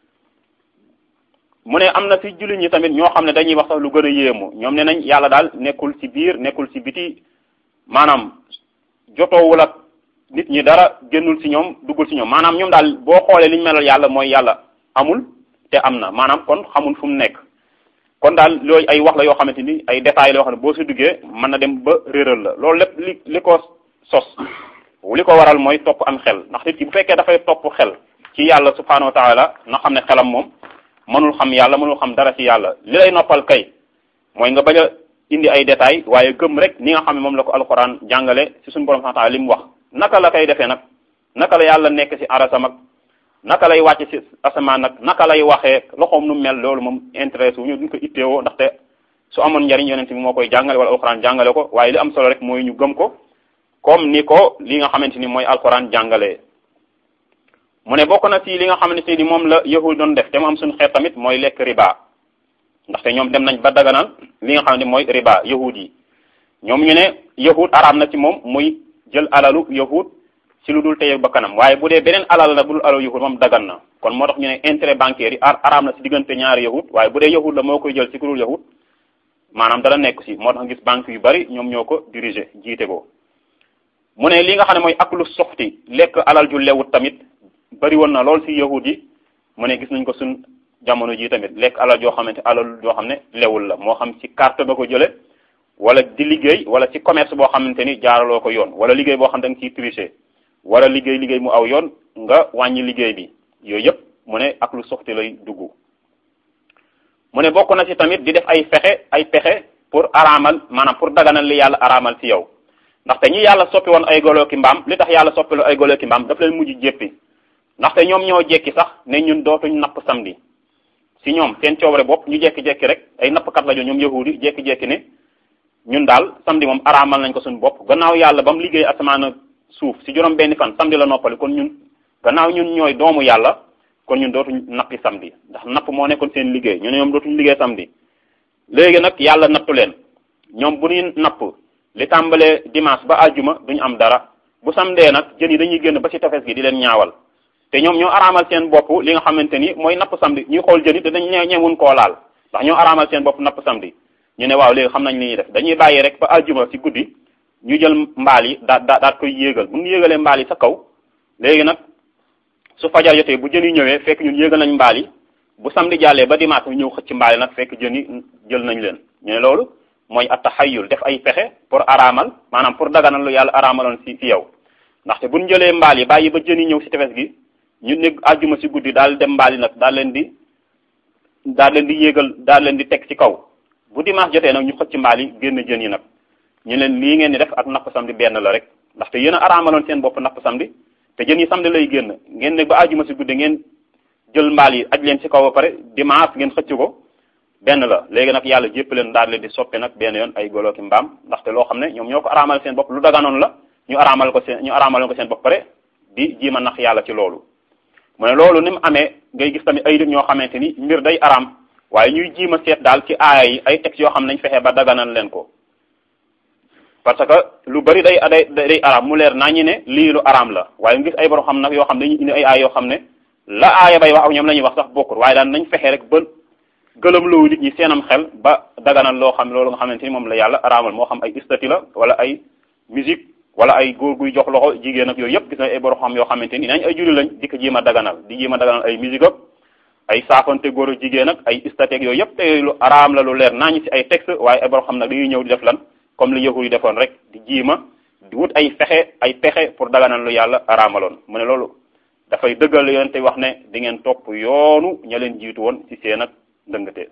mu ne am na si jullit ñi tamit ñoo xam ne dañuy wax sax lu gën a yéemu ñoom ne nañ yàlla daal nekkul ci biir nekkul ci biti maanaam jotoowul ak nit ñi dara génnul ci ñoom duggul ci ñoom maanaam ñoom daal boo xoolee li ñu melal yàlla mooy yàlla amul te am na maanaam kon xamul fu mu nekk kon daal loolu ay wax la yoo xamante ni ay détails la yoo xam ne boo si duggee mën na dem ba réeral la loolu lépp li li ko sos li ko waral mooy topp am xel ndax nit ki bu fekkee dafay topp xel ci yàlla subhanahu wa taala na xam ne xelam moom mënul xam yàlla mënul xam dara ci yàlla li lay noppal kay mooy nga bañ a indi ay détails waaye gëm rek ni nga xam ne moom la ko alxuraan jàngale ci suñu borom subhanahu wa taala li mu wax naka la koy defee nag naka la yàlla nekk ci arasam ak naka lay wàcc ci asamaan nag naka lay waxee loxoom nu mel loolu moom intéressé wu ñu duñ ko itteewoo ndaxte su amoon njariñ yonent bi moo koy jàngale wala alxuraan jàngale ko waaye li am solo rek mooy ñu gëm ko comme ni ko li nga xamante ni mooy alxuraan jàngalee. mu ne bokk na ci li nga xamante ni moom la yahud doon def te mu am suñu xeet tamit mooy lekk riba ndaxte ñoom dem nañ ba daganal li nga xam ne mooy riba yahud yi ñoom ñu ne yahud araam na ci moom muy jël alalu yahud ci lu dul teye ba kanam waaye bu dee beneen alal la bu dul alalu yahud moom dagan na kon moo tax ñu ne intérêt bancaire yi araam na ci diggante ñaari yahud waaye bu dee yahud la moo koy jël ci ku dul yahud maanaam dara nekk ci moo tax gis banque yu bari ñoom ñoo ko diriger jiite ko mu ne li nga xam ne mooy aklu soxti lekk alal ju lewut tamit bari woon na lool ci yahud yi mu ne gis nañ ko suñ jamono ji tamit lekk alal joo xamante alal joo xam ne lewul la moo xam ci carte ba ko jële wala di liggéey wala ci commerce boo xamante ni jaaraloo ko yoon wala liggéey boo xam da nga ciy tricher wala liggéey liggéey mu aw yoon nga wàññi liggéey bi yooyu yëpp mu ne ak lu soxti lay dugg mu ne bokk na ci tamit di def ay fexe ay pexe pour araamal maanaam pour daganal li yàlla araamal ci yow ndaxte ñi yàlla soppi woon ay golo ki mbaam li tax yàlla soppi ay golo ki mbaam daf leen mujj jéppi ndaxte ñoom ñoo jekki sax ne ñun dootuñ napp samedi si ñoom seen coobare bopp ñu jekki-jekki rek ay nappkat la jo ñoom yahudi jekki-jekki ne ñun daal samedi moom araamal nañ ko suñu bopp gannaaw yàlla ba mu liggéey asamaan suuf si juróom benni fan samedi la noppali kon ñun gannaaw ñun ñooy doomu yàlla kon ñun dootuñ nappi samedi ndax napp moo nekkoon seen liggéey ñu ne ñoom dootuñ liggéey samedi léegi nag yàlla nattu leen ñoom bu ñuy napp li tàmbalee dimanche ba àjjuma duñu am dara bu samdee nag jën yi dañuy génn ba ci tefes gi di leen ñaawal te ñoom ñoo araamal seen bopp li nga xamante ni mooy napp samedi ñuy xool jën yi te dañ ñeewun koo laal ndax ñoo araamal seen bopp napp samedi ñu ne waaw léegi xam nañ li ñuy def dañuy bàyyi rek ba àjjuma ci guddi ñu jël mbaal yi daa daa daat koy yéegal bu ñu yéegalee mbaal yi sa kaw léegi nag su fajar jotee bu jën yi ñëwee fekk ñun yéegal nañ mbaal yi bu samedi jàllee ba dimanche ñu ñëw xëcc mbaal yi nag fekk jën yi jël nañ leen ñu ne loolu mooy attaxayul def ay pexe pour araamal maanaam pour daganal lu yàlla araamaloon si si yow ndaxte bu ñu jëlee mbaal yi bàyyi ba jën yi ñëw si tefes gi ñu ne àjjuma si guddi daal dem mbaal yi nag daal leen di daal leen di yéegal daal leen di teg ci kaw bu dimanche jotee nag ñu xëcc mbaal yi génn jën yi nag ñu leen lii ngeen di def ak napp samedi benn la rek ndaxte yéen a araamaloon seen bopp napp samedi te jën yi samedi lay génn ngeen ne ba àjjuma si guddi ngeen jël mbaal yi aj leen ci kaw ba pare dimanche ngeen xëcc ko benn la léegi nag yàlla jépp leen daal leen di soppi nag benn yoon ay golo ki mbaam ndaxte loo xam ne ñoom ñoo ko araamal seen bopp lu daganoon la ñu araamal ko seen ñu araamaloon ko seen bopp pare di jiima nax yàlla ci loolu mu ne loolu ni mu amee ngay gis tamit ay nit ñoo xamante ni mbir day araam waaye ñuy jiima seet daal ci aaya yi ay textes yoo xam ne nañ fexe ba daganal leen ko parce que lu bari day day day araam mu leer naa ñu ne lii lu araam la waaye nga gis ay borom xam nag yoo xam ne dañuy indi ay aaya yoo xam ne la aaya bay wax ak ñoom la ñuy wax sax bokkul waaye daan nañ fexe rek ba gëlëm loo nit ñi seenam xel ba daganal loo xam loolu nga xamante ni moom la yàlla araamal moo xam ay istati la wala ay musique wala ay góor guy jox loxo jigéen ak yooyu yëpp gis na ay borom xam yoo xamante ni nañ ay julli lañ di ko jéem a daganal di jéem a daganal ay musique ak ay saafante góor ak jigéen ak ay istati ak yooyu yëpp te lu araam la lu leer naa ñu ci ay texte waaye ay borom xam nag dañuy ñëw di def lan comme li yahud yi defoon rek di jiima di wut ay fexe ay pexe pour daganal lu yàlla araamaloon mu ne loolu dafay dëggal yoon te wax ne di ngeen topp yoonu ña leen jiitu woon ci seen ak ndëngate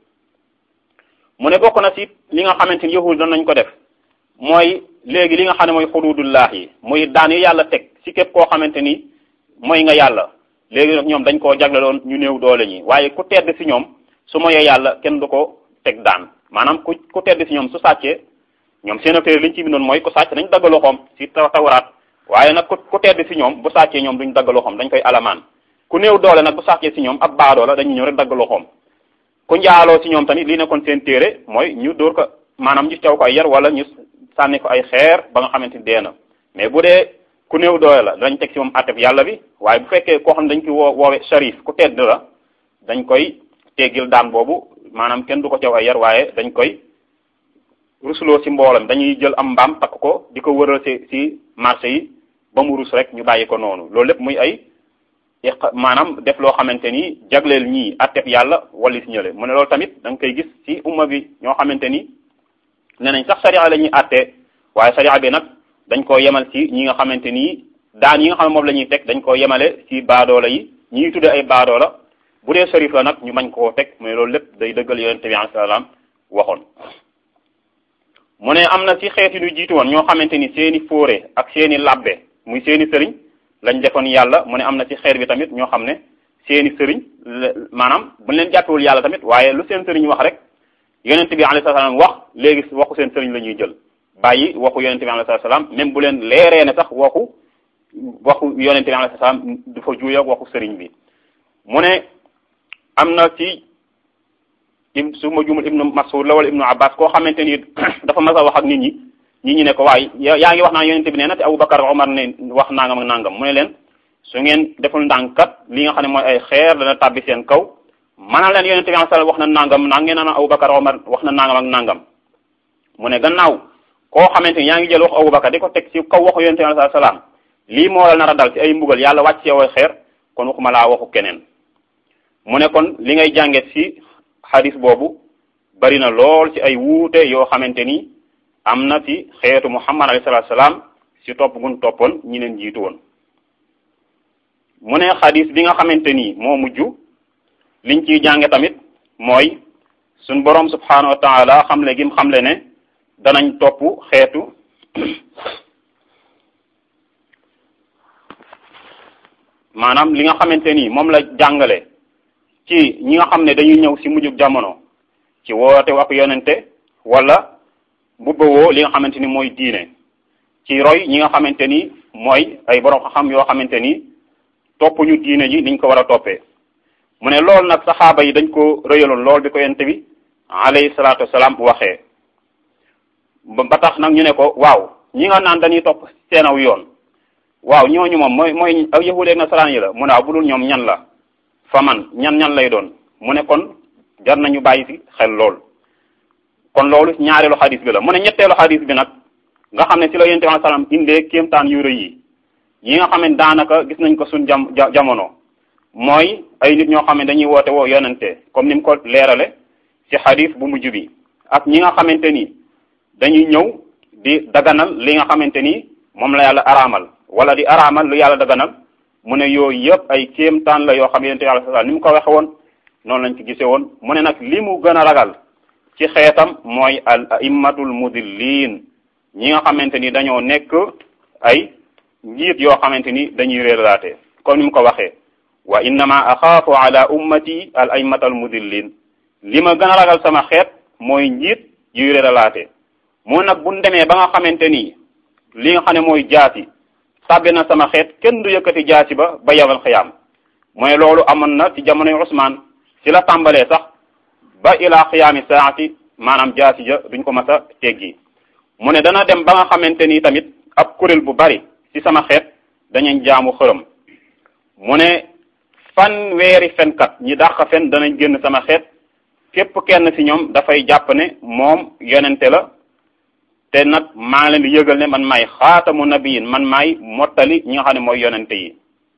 mu ne bokk na ci li nga xamante ni yahud doon nañ ko def mooy léegi li nga xam ne mooy xududullah yi muy daan yi yàlla teg ci képp koo xamante ni mooy nga yàlla léegi nag ñoom dañ koo jagleloon ñu néew doole ñi waaye ku tedd ci ñoom su moyee yàlla kenn du ko teg daan maanaam ku ku tedd ci ñoom su sàccee ñoom seen affaire li ñu ci bindoon mooy ku sàcc dañ dagg loxoom ci taw tawraat waaye nag ku ku tedd ci ñoom bu sàccee ñoom duñ dagg loxoom dañ koy alamaan ku néew doole nag bu sàccee ci ñoom ab baadoo la dañuy ñëw rek dagg loxoom ku njaaloo ci ñoom tamit li nekkoon seen téere mooy ñu dóor ko maanaam ñu caw ko ay yar wala ñu sànni ko ay xeer ba nga xamante ni dee na mais bu dee ku néew doole la dañ teg ci moom atteb yàlla bi waaye bu fekkee koo xam ne dañ koy woo woowe sharif ku tedd la dañ koy teggil daan boobu maanaam kenn du ko caw ay yar waaye dañ koy rusloo ci mboolam dañuy jël am mbaam takk ko di ko wëral ci ci marché yi ba mu rus rek ñu bàyyi ko noonu loolu lépp muy ay maanaam def loo xamante ni jagleel ñii atteb yàlla wala si ñële mu ne loolu tamit da nga koy gis ci umma bi ñoo xamante ni ne nañ sax sariya la ñuy àtte waaye sariya bi nag dañ koo yemal ci ñi nga xamante ni daan yi nga xam ne moom la ñuy teg dañ koo yemale ci baadoola yi ñi ñuy tuddee ay baadoola bu dee sharif la nag ñu mañ koo teg mais loolu lépp day dëggal yonente bi alayhi salaam waxoon mu ne am na ci xeet yi ñu jiitu woon ñoo xamante ni seeni fóore ak seeni labbe muy seeni sëriñ lañ defoon yàlla mu ne am na ci xeet bi tamit ñoo xam ne seeni sëriñ maanaam buñ leen jàppewul yàlla tamit waaye lu seen sëriñ wax rek yonent bi alayhi salaam wax léegi waxu seen sëriñ la ñuy jël bàyyi waxu yonent bi alayhi salaam même bu leen leeree ne sax waxu waxu yonent bi alayhi salaam du fa juuy ak waxu sëriñ bi mu ne am na ci su ma jumul ibnu Mas'ud la wala ibnu Abbas koo xamante ni dafa mas a wax ak nit ñi nit ñi ne ko waaye yaa ngi wax naa yonent bi nee na te Abubakar Omar ne wax nangam ak nangam mu ne leen su ngeen deful ndànkat li nga xam ne mooy ay xeer dana tàbbi seen kaw mana leen yonente bi sallallahu wax na nangam naa ngeen naan Abubakar Omar wax na nangam ak nangam mu ne gannaaw koo xamante ni yaa ngi jël waxu Abubakar di ko teg ci kaw waxu yonente bi sallallahu salaam lii moo la nar a dal ci ay mbugal yàlla wàcc yow ay xeer kon waxuma laa waxu keneen mu ne kon li ngay jànget ci xadis boobu bari na lool ci ay wuute yoo xamante ni am na ci xeetu Muhammad alayhi salaatu salaam ci topp gun toppoon ñi leen jiitu woon mu ne xadis bi nga xamante ni moo mujj liñ ciy jànge tamit mooy suñ boroom subhanahu wa taala xamle gim xamle ne danañ topp xeetu maanaam li nga xamante ni moom la jàngale ci ñi nga xam ne dañuy ñëw ci mujjug jamono ci woote ak yonente wala bubbawoo li nga xamante ni mooy diine ci roy ñi nga xamante ni mooy ay borom xam yoo xamante ni topp ñu diine ji niñ ko war a toppee mu ne loolu nag saxaaba yi dañ ko rëyaloon lool bi ko yonente bi alayhi salaatu wasalaam waxee ba tax nag ñu ne ko waaw ñi nga naan dañuy topp seenaw yoon waaw ñooñu moom mooy mooy aw yahuud ak nasaraan yi la mu ne waaw bu dul ñoom ñan la fa man ñan ñan lay doon mu ne kon jar nañu bàyyi ci xel lool kon loolu ñaareelu xadis bi la mu ne ñetteelu xadis bi nag nga xam ne ci la yonent bi salaam indee kéemtaan yu rëy yi yi nga xam ne daanaka gis nañ ko suñ jam jamono mooy ay nit ñoo xam ne dañuy woote woo yonente comme ni mu ko leerale ci xadis bu mujj bi ak ñi nga xamante ni dañuy ñëw di daganal li nga xamante ni moom la yàlla araamal wala di araamal lu yàlla daganal mu ne yooyu yëpp ay kéemtaan la yoo xam yonente yàlla sa ni mu ko waxe woon noonu lañ ci gise woon mu ne nag li mu gën a ragal ci xeetam mooy al aimmatul mudillin ñi nga xamante ni dañoo nekk ay njiit yoo xamante ni dañuy réeralaate comme ni mu ko waxee wa innama axaafu ala ummati al aimmatal mudillin li ma gën a ragal sama xeet mooy njiit yuy réeralaate moo nag buñ demee ba nga xamante ni li nga xam ne mooy jaasi tàbbi na sama xeet kenn du yëkkati jaasi ba ba yawal xiyaam mooy loolu amoon na ci jamonoy Usmaan ci la tàmbalee sax ba ila xiyaami saati maanaam jaasi ja duñ ko mas a teggi mu ne dana dem ba nga xamante ni tamit ab kuréel bu bari ci sama xeet dañuy jaamu xërëm mu ne fan weeri fenkat ñi dàq fen danañ génn sama xeet képp kenn ci ñoom dafay jàpp ne moom yonente la te nag maa leen di yëgal ne man maay xaatamu nabiyin man maay mottali ñi nga xam ne mooy yonente yi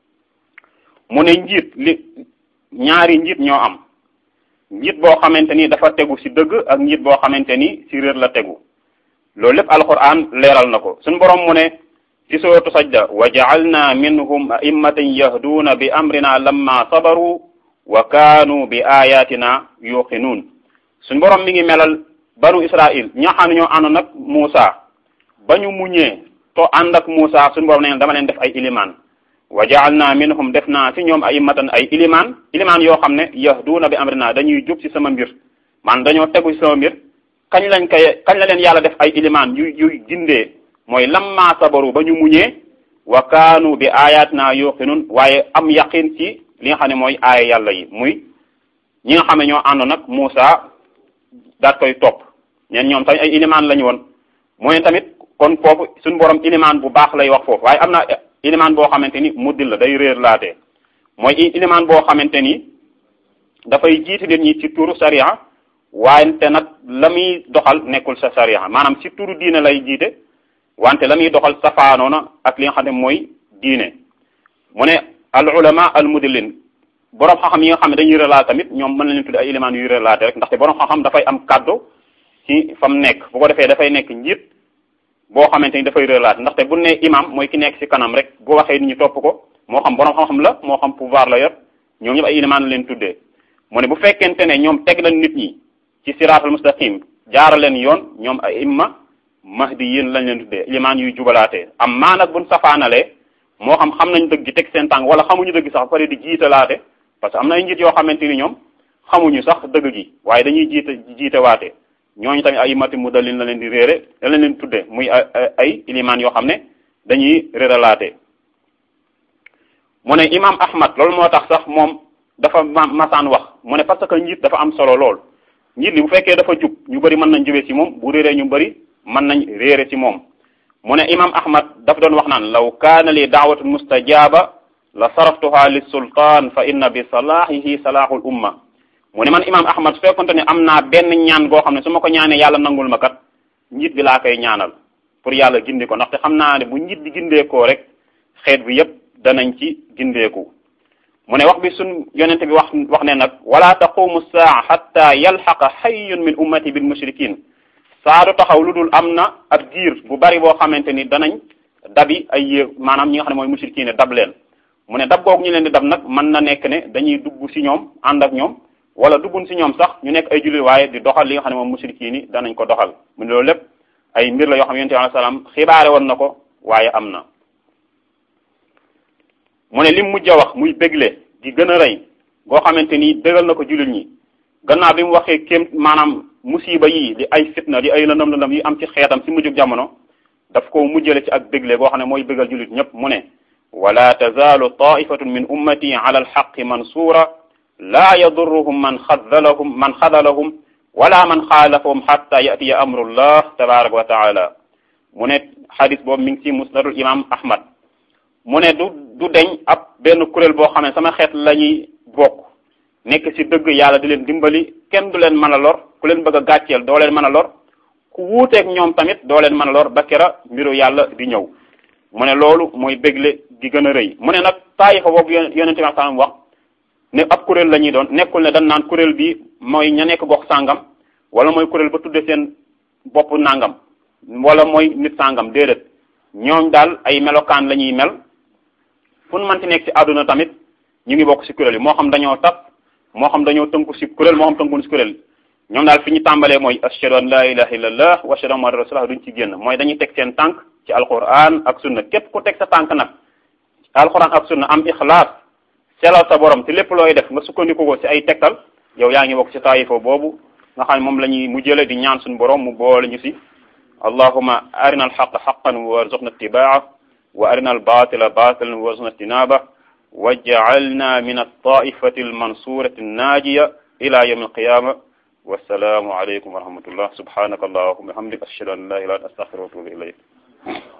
mu ne njiit li ñaari njiit ñoo am njiit boo xamante ni dafa tegu ci dëgg ak njiit boo xamante ni ci réer la tegu loolu lépp alquran leeral na ko suñu borom mu ne ci suratu sajda wa ja'alna minhum a'immatan yahduuna bi amrina lamma sabaru wa kaanu bi ayatina yuqinuun suñu borom mi ngi melal banu israil ñi nga xam ne ñoo ànd nag Muusa ba ñu muñee to ànd ak Muusa suñu borom ne dama leen def ay ilimaan wa ja'alna minhum def naa ci ñoom a'immatan ay ilimaan ilimaan yoo xam ne yahduuna bi amrina dañuy jub ci sama mbir man dañoo tegu ci sama mbir kañ lañ koy kañ la leen yàlla def ay ilimaan yu yu gindee mooy lamma sabaru ba ñu muñee wa kaanu bi ayatina yuqinun waaye am yaqin ci li nga xam ne mooy aaya yàlla yi muy ñi nga xam ne ñoo àndoon nag Muusa daat koy topp ñeen ñoom tamit ay ilimaan lañu woon mooy tamit kon foofu suñu borom ilimaan bu baax lay wax foofu waaye am na ilimaan boo xamante ni muddil la day réer laate mooy ilimaan boo xamante ni dafay jiiti nit ñi ci turu sariya wante nag la muy doxal nekkul sa sariya maanaam ci turu diine lay jiite wante la muy doxal safaanoona ak li nga xam ne mooy diine mu ne al ulama al mudillin borom xam-xam yi nga xam ne dañuy relaté tamit ñoom mën nañu tudd ay éléments yuy relaté rek ndaxte borom xam-xam dafay am kaddu ci fa mu nekk bu ko defee dafay nekk njiit boo xamante ni dafay relaté ndaxte bu ne imam mooy ki nekk ci kanam rek bu waxee nit ñi topp ko moo xam borom xam-xam la moo xam pouvoir la yor ñoom ñëpp ay éléments la leen tuddee mu ne bu fekkente ne ñoom teg lañ nit ñi ci siraatal mustaqim jaara leen yoon ñoom ay imma mahdi yéen lañ leen tuddee ilimaan yuy jubalaatee am maa nag buñ safaanalee moo xam xam nañ dëgg gi teg seen tànk wala xamuñu dëgg sax pare di jiitalaate parce que am na ay njiit yoo xamante ni ñoom xamuñu sax dëgg gi waaye dañuy jiite jiite waate ñooñu tamit ay mati mu dalin la leen di réere la leen leen tuddee muy ay ay ilimaan yoo xam ne dañuy réeralaate mu ne imam ahmad loolu moo tax sax moom dafa masaan wax mu ne parce que njiit dafa am solo lool njiit li bu fekkee dafa jub ñu bëri mën nañ jubee ci moom bu réeree ñu bëri mën nañ réere ci moom mu ne imam ahmad daf doon wax naan law kaana li daawatun mustajaba la saraftuha li sultaan fa inna bi salaahihi salaahul umma mu ne man imam ahmad su fekkonte ne am naa benn ñaan goo xam ne su ma ko ñaanee yàlla nangul ma kat njiit bi laa koy ñaanal pour yàlla gindi ko ndaxte xam naa ne bu njiit bi gindeekoo rek xeet bi yépp danañ ci gindeeku mu ne wax bi sun yonente bi wax wax ne nag wala taqumu saa xatta yalxaqa xayyun min ummati bil mushrikin saa du taxaw lu dul am na ab giir bu bari boo xamante ni danañ dabi ay yé maanaam ñi nga xam ne mooy mushrikin dab leen mu ne dab googu ñu leen di dab nag mën na nekk ne dañuy dugg ci ñoom ànd ak ñoom wala duggun si ñoom sax ñu nekk ay jullit waaye di doxal li nga xam ne moom musrikiin yi danañ ko doxal mu ne loolu lépp ay mbir la yoo xam ne yonent bi alayhi salaam xibaare woon na ko waaye am na mu ne lim mujj a wax muy bégle gi gën a rëy goo xamante ni bégal na ko jullit ñi gannaaw bi mu waxee kéem maanaam musiba yi di ay fitna di ay lëndëm lëndëm yi am ci xeetam si mujjug jamono daf ko mujjale ci ak bégle goo xam ne mooy bégal jullit ñëpp mu ne wala tazaalu taifatun min ummati ala alxaqi mansuura laa yadurruhum man xadalahum man xadalahum wala man xaalafahum xatta yatiya amrullah tabaraka wa taala mu ne xadis boobu mi ngi ci musnadul imam ahmad mu ne du du deñ ab benn kuréel boo xam ne sama xeet la ñuy bokk nekk ci dëgg yàlla di leen dimbali kenn du leen mën a lor ku leen bëgg a gàcceel doo leen mën a lor ku wuuteeg ñoom tamit doo leen mën a lor ba kera mbiru yàlla di ñëw mu ne loolu mooy bégle gi gën a rëy mu ne nag taayifa boobu yonente bi sallam wax ne ab kuréel la ñuy doon nekkul ne dañ naan kuréel bi mooy ña nekk gox sàngam wala mooy kuréel ba tudde seen bopp nangam wala mooy nit sàngam déedéet ñooñ daal ay melokaan la ñuy mel fu nu mënti nekk ci àdduna tamit ñu ngi bokk ci kuréel yi moo xam dañoo tas moo xam dañoo tënku ci kuréel moo xam tënku ci kuréel ñoom daal fi ñu tàmbalee mooy ashhadu an la ilaha illallah wa ashhadu anna muhammadan rasulullah duñ ci génn mooy dañuy teg seen tànk ci alquran ak sunna képp ku teg sa tànk nag alquran ak sunna am ixlaas selal sa borom te lépp looy def nga sukkandiku ko ci ay tegtal yow yaa ngi bokk ci taayifa boobu nga xam ne moom la ñuy mujjële di ñaan suñu borom mu boole ñu ci allahuma arina alxaqa xaqan warzuqna ittibaa wa arina albatila batilan warzuqna ijtinaba waj'alna min altaifati almansurati annaajiya ila yawm alqiyama wassalaamu aleykum wa rahmatullah subhanaka allahuma wa bihamdik ashhadu an la ilaha illa anta astaghfiruka wa atubu ilayk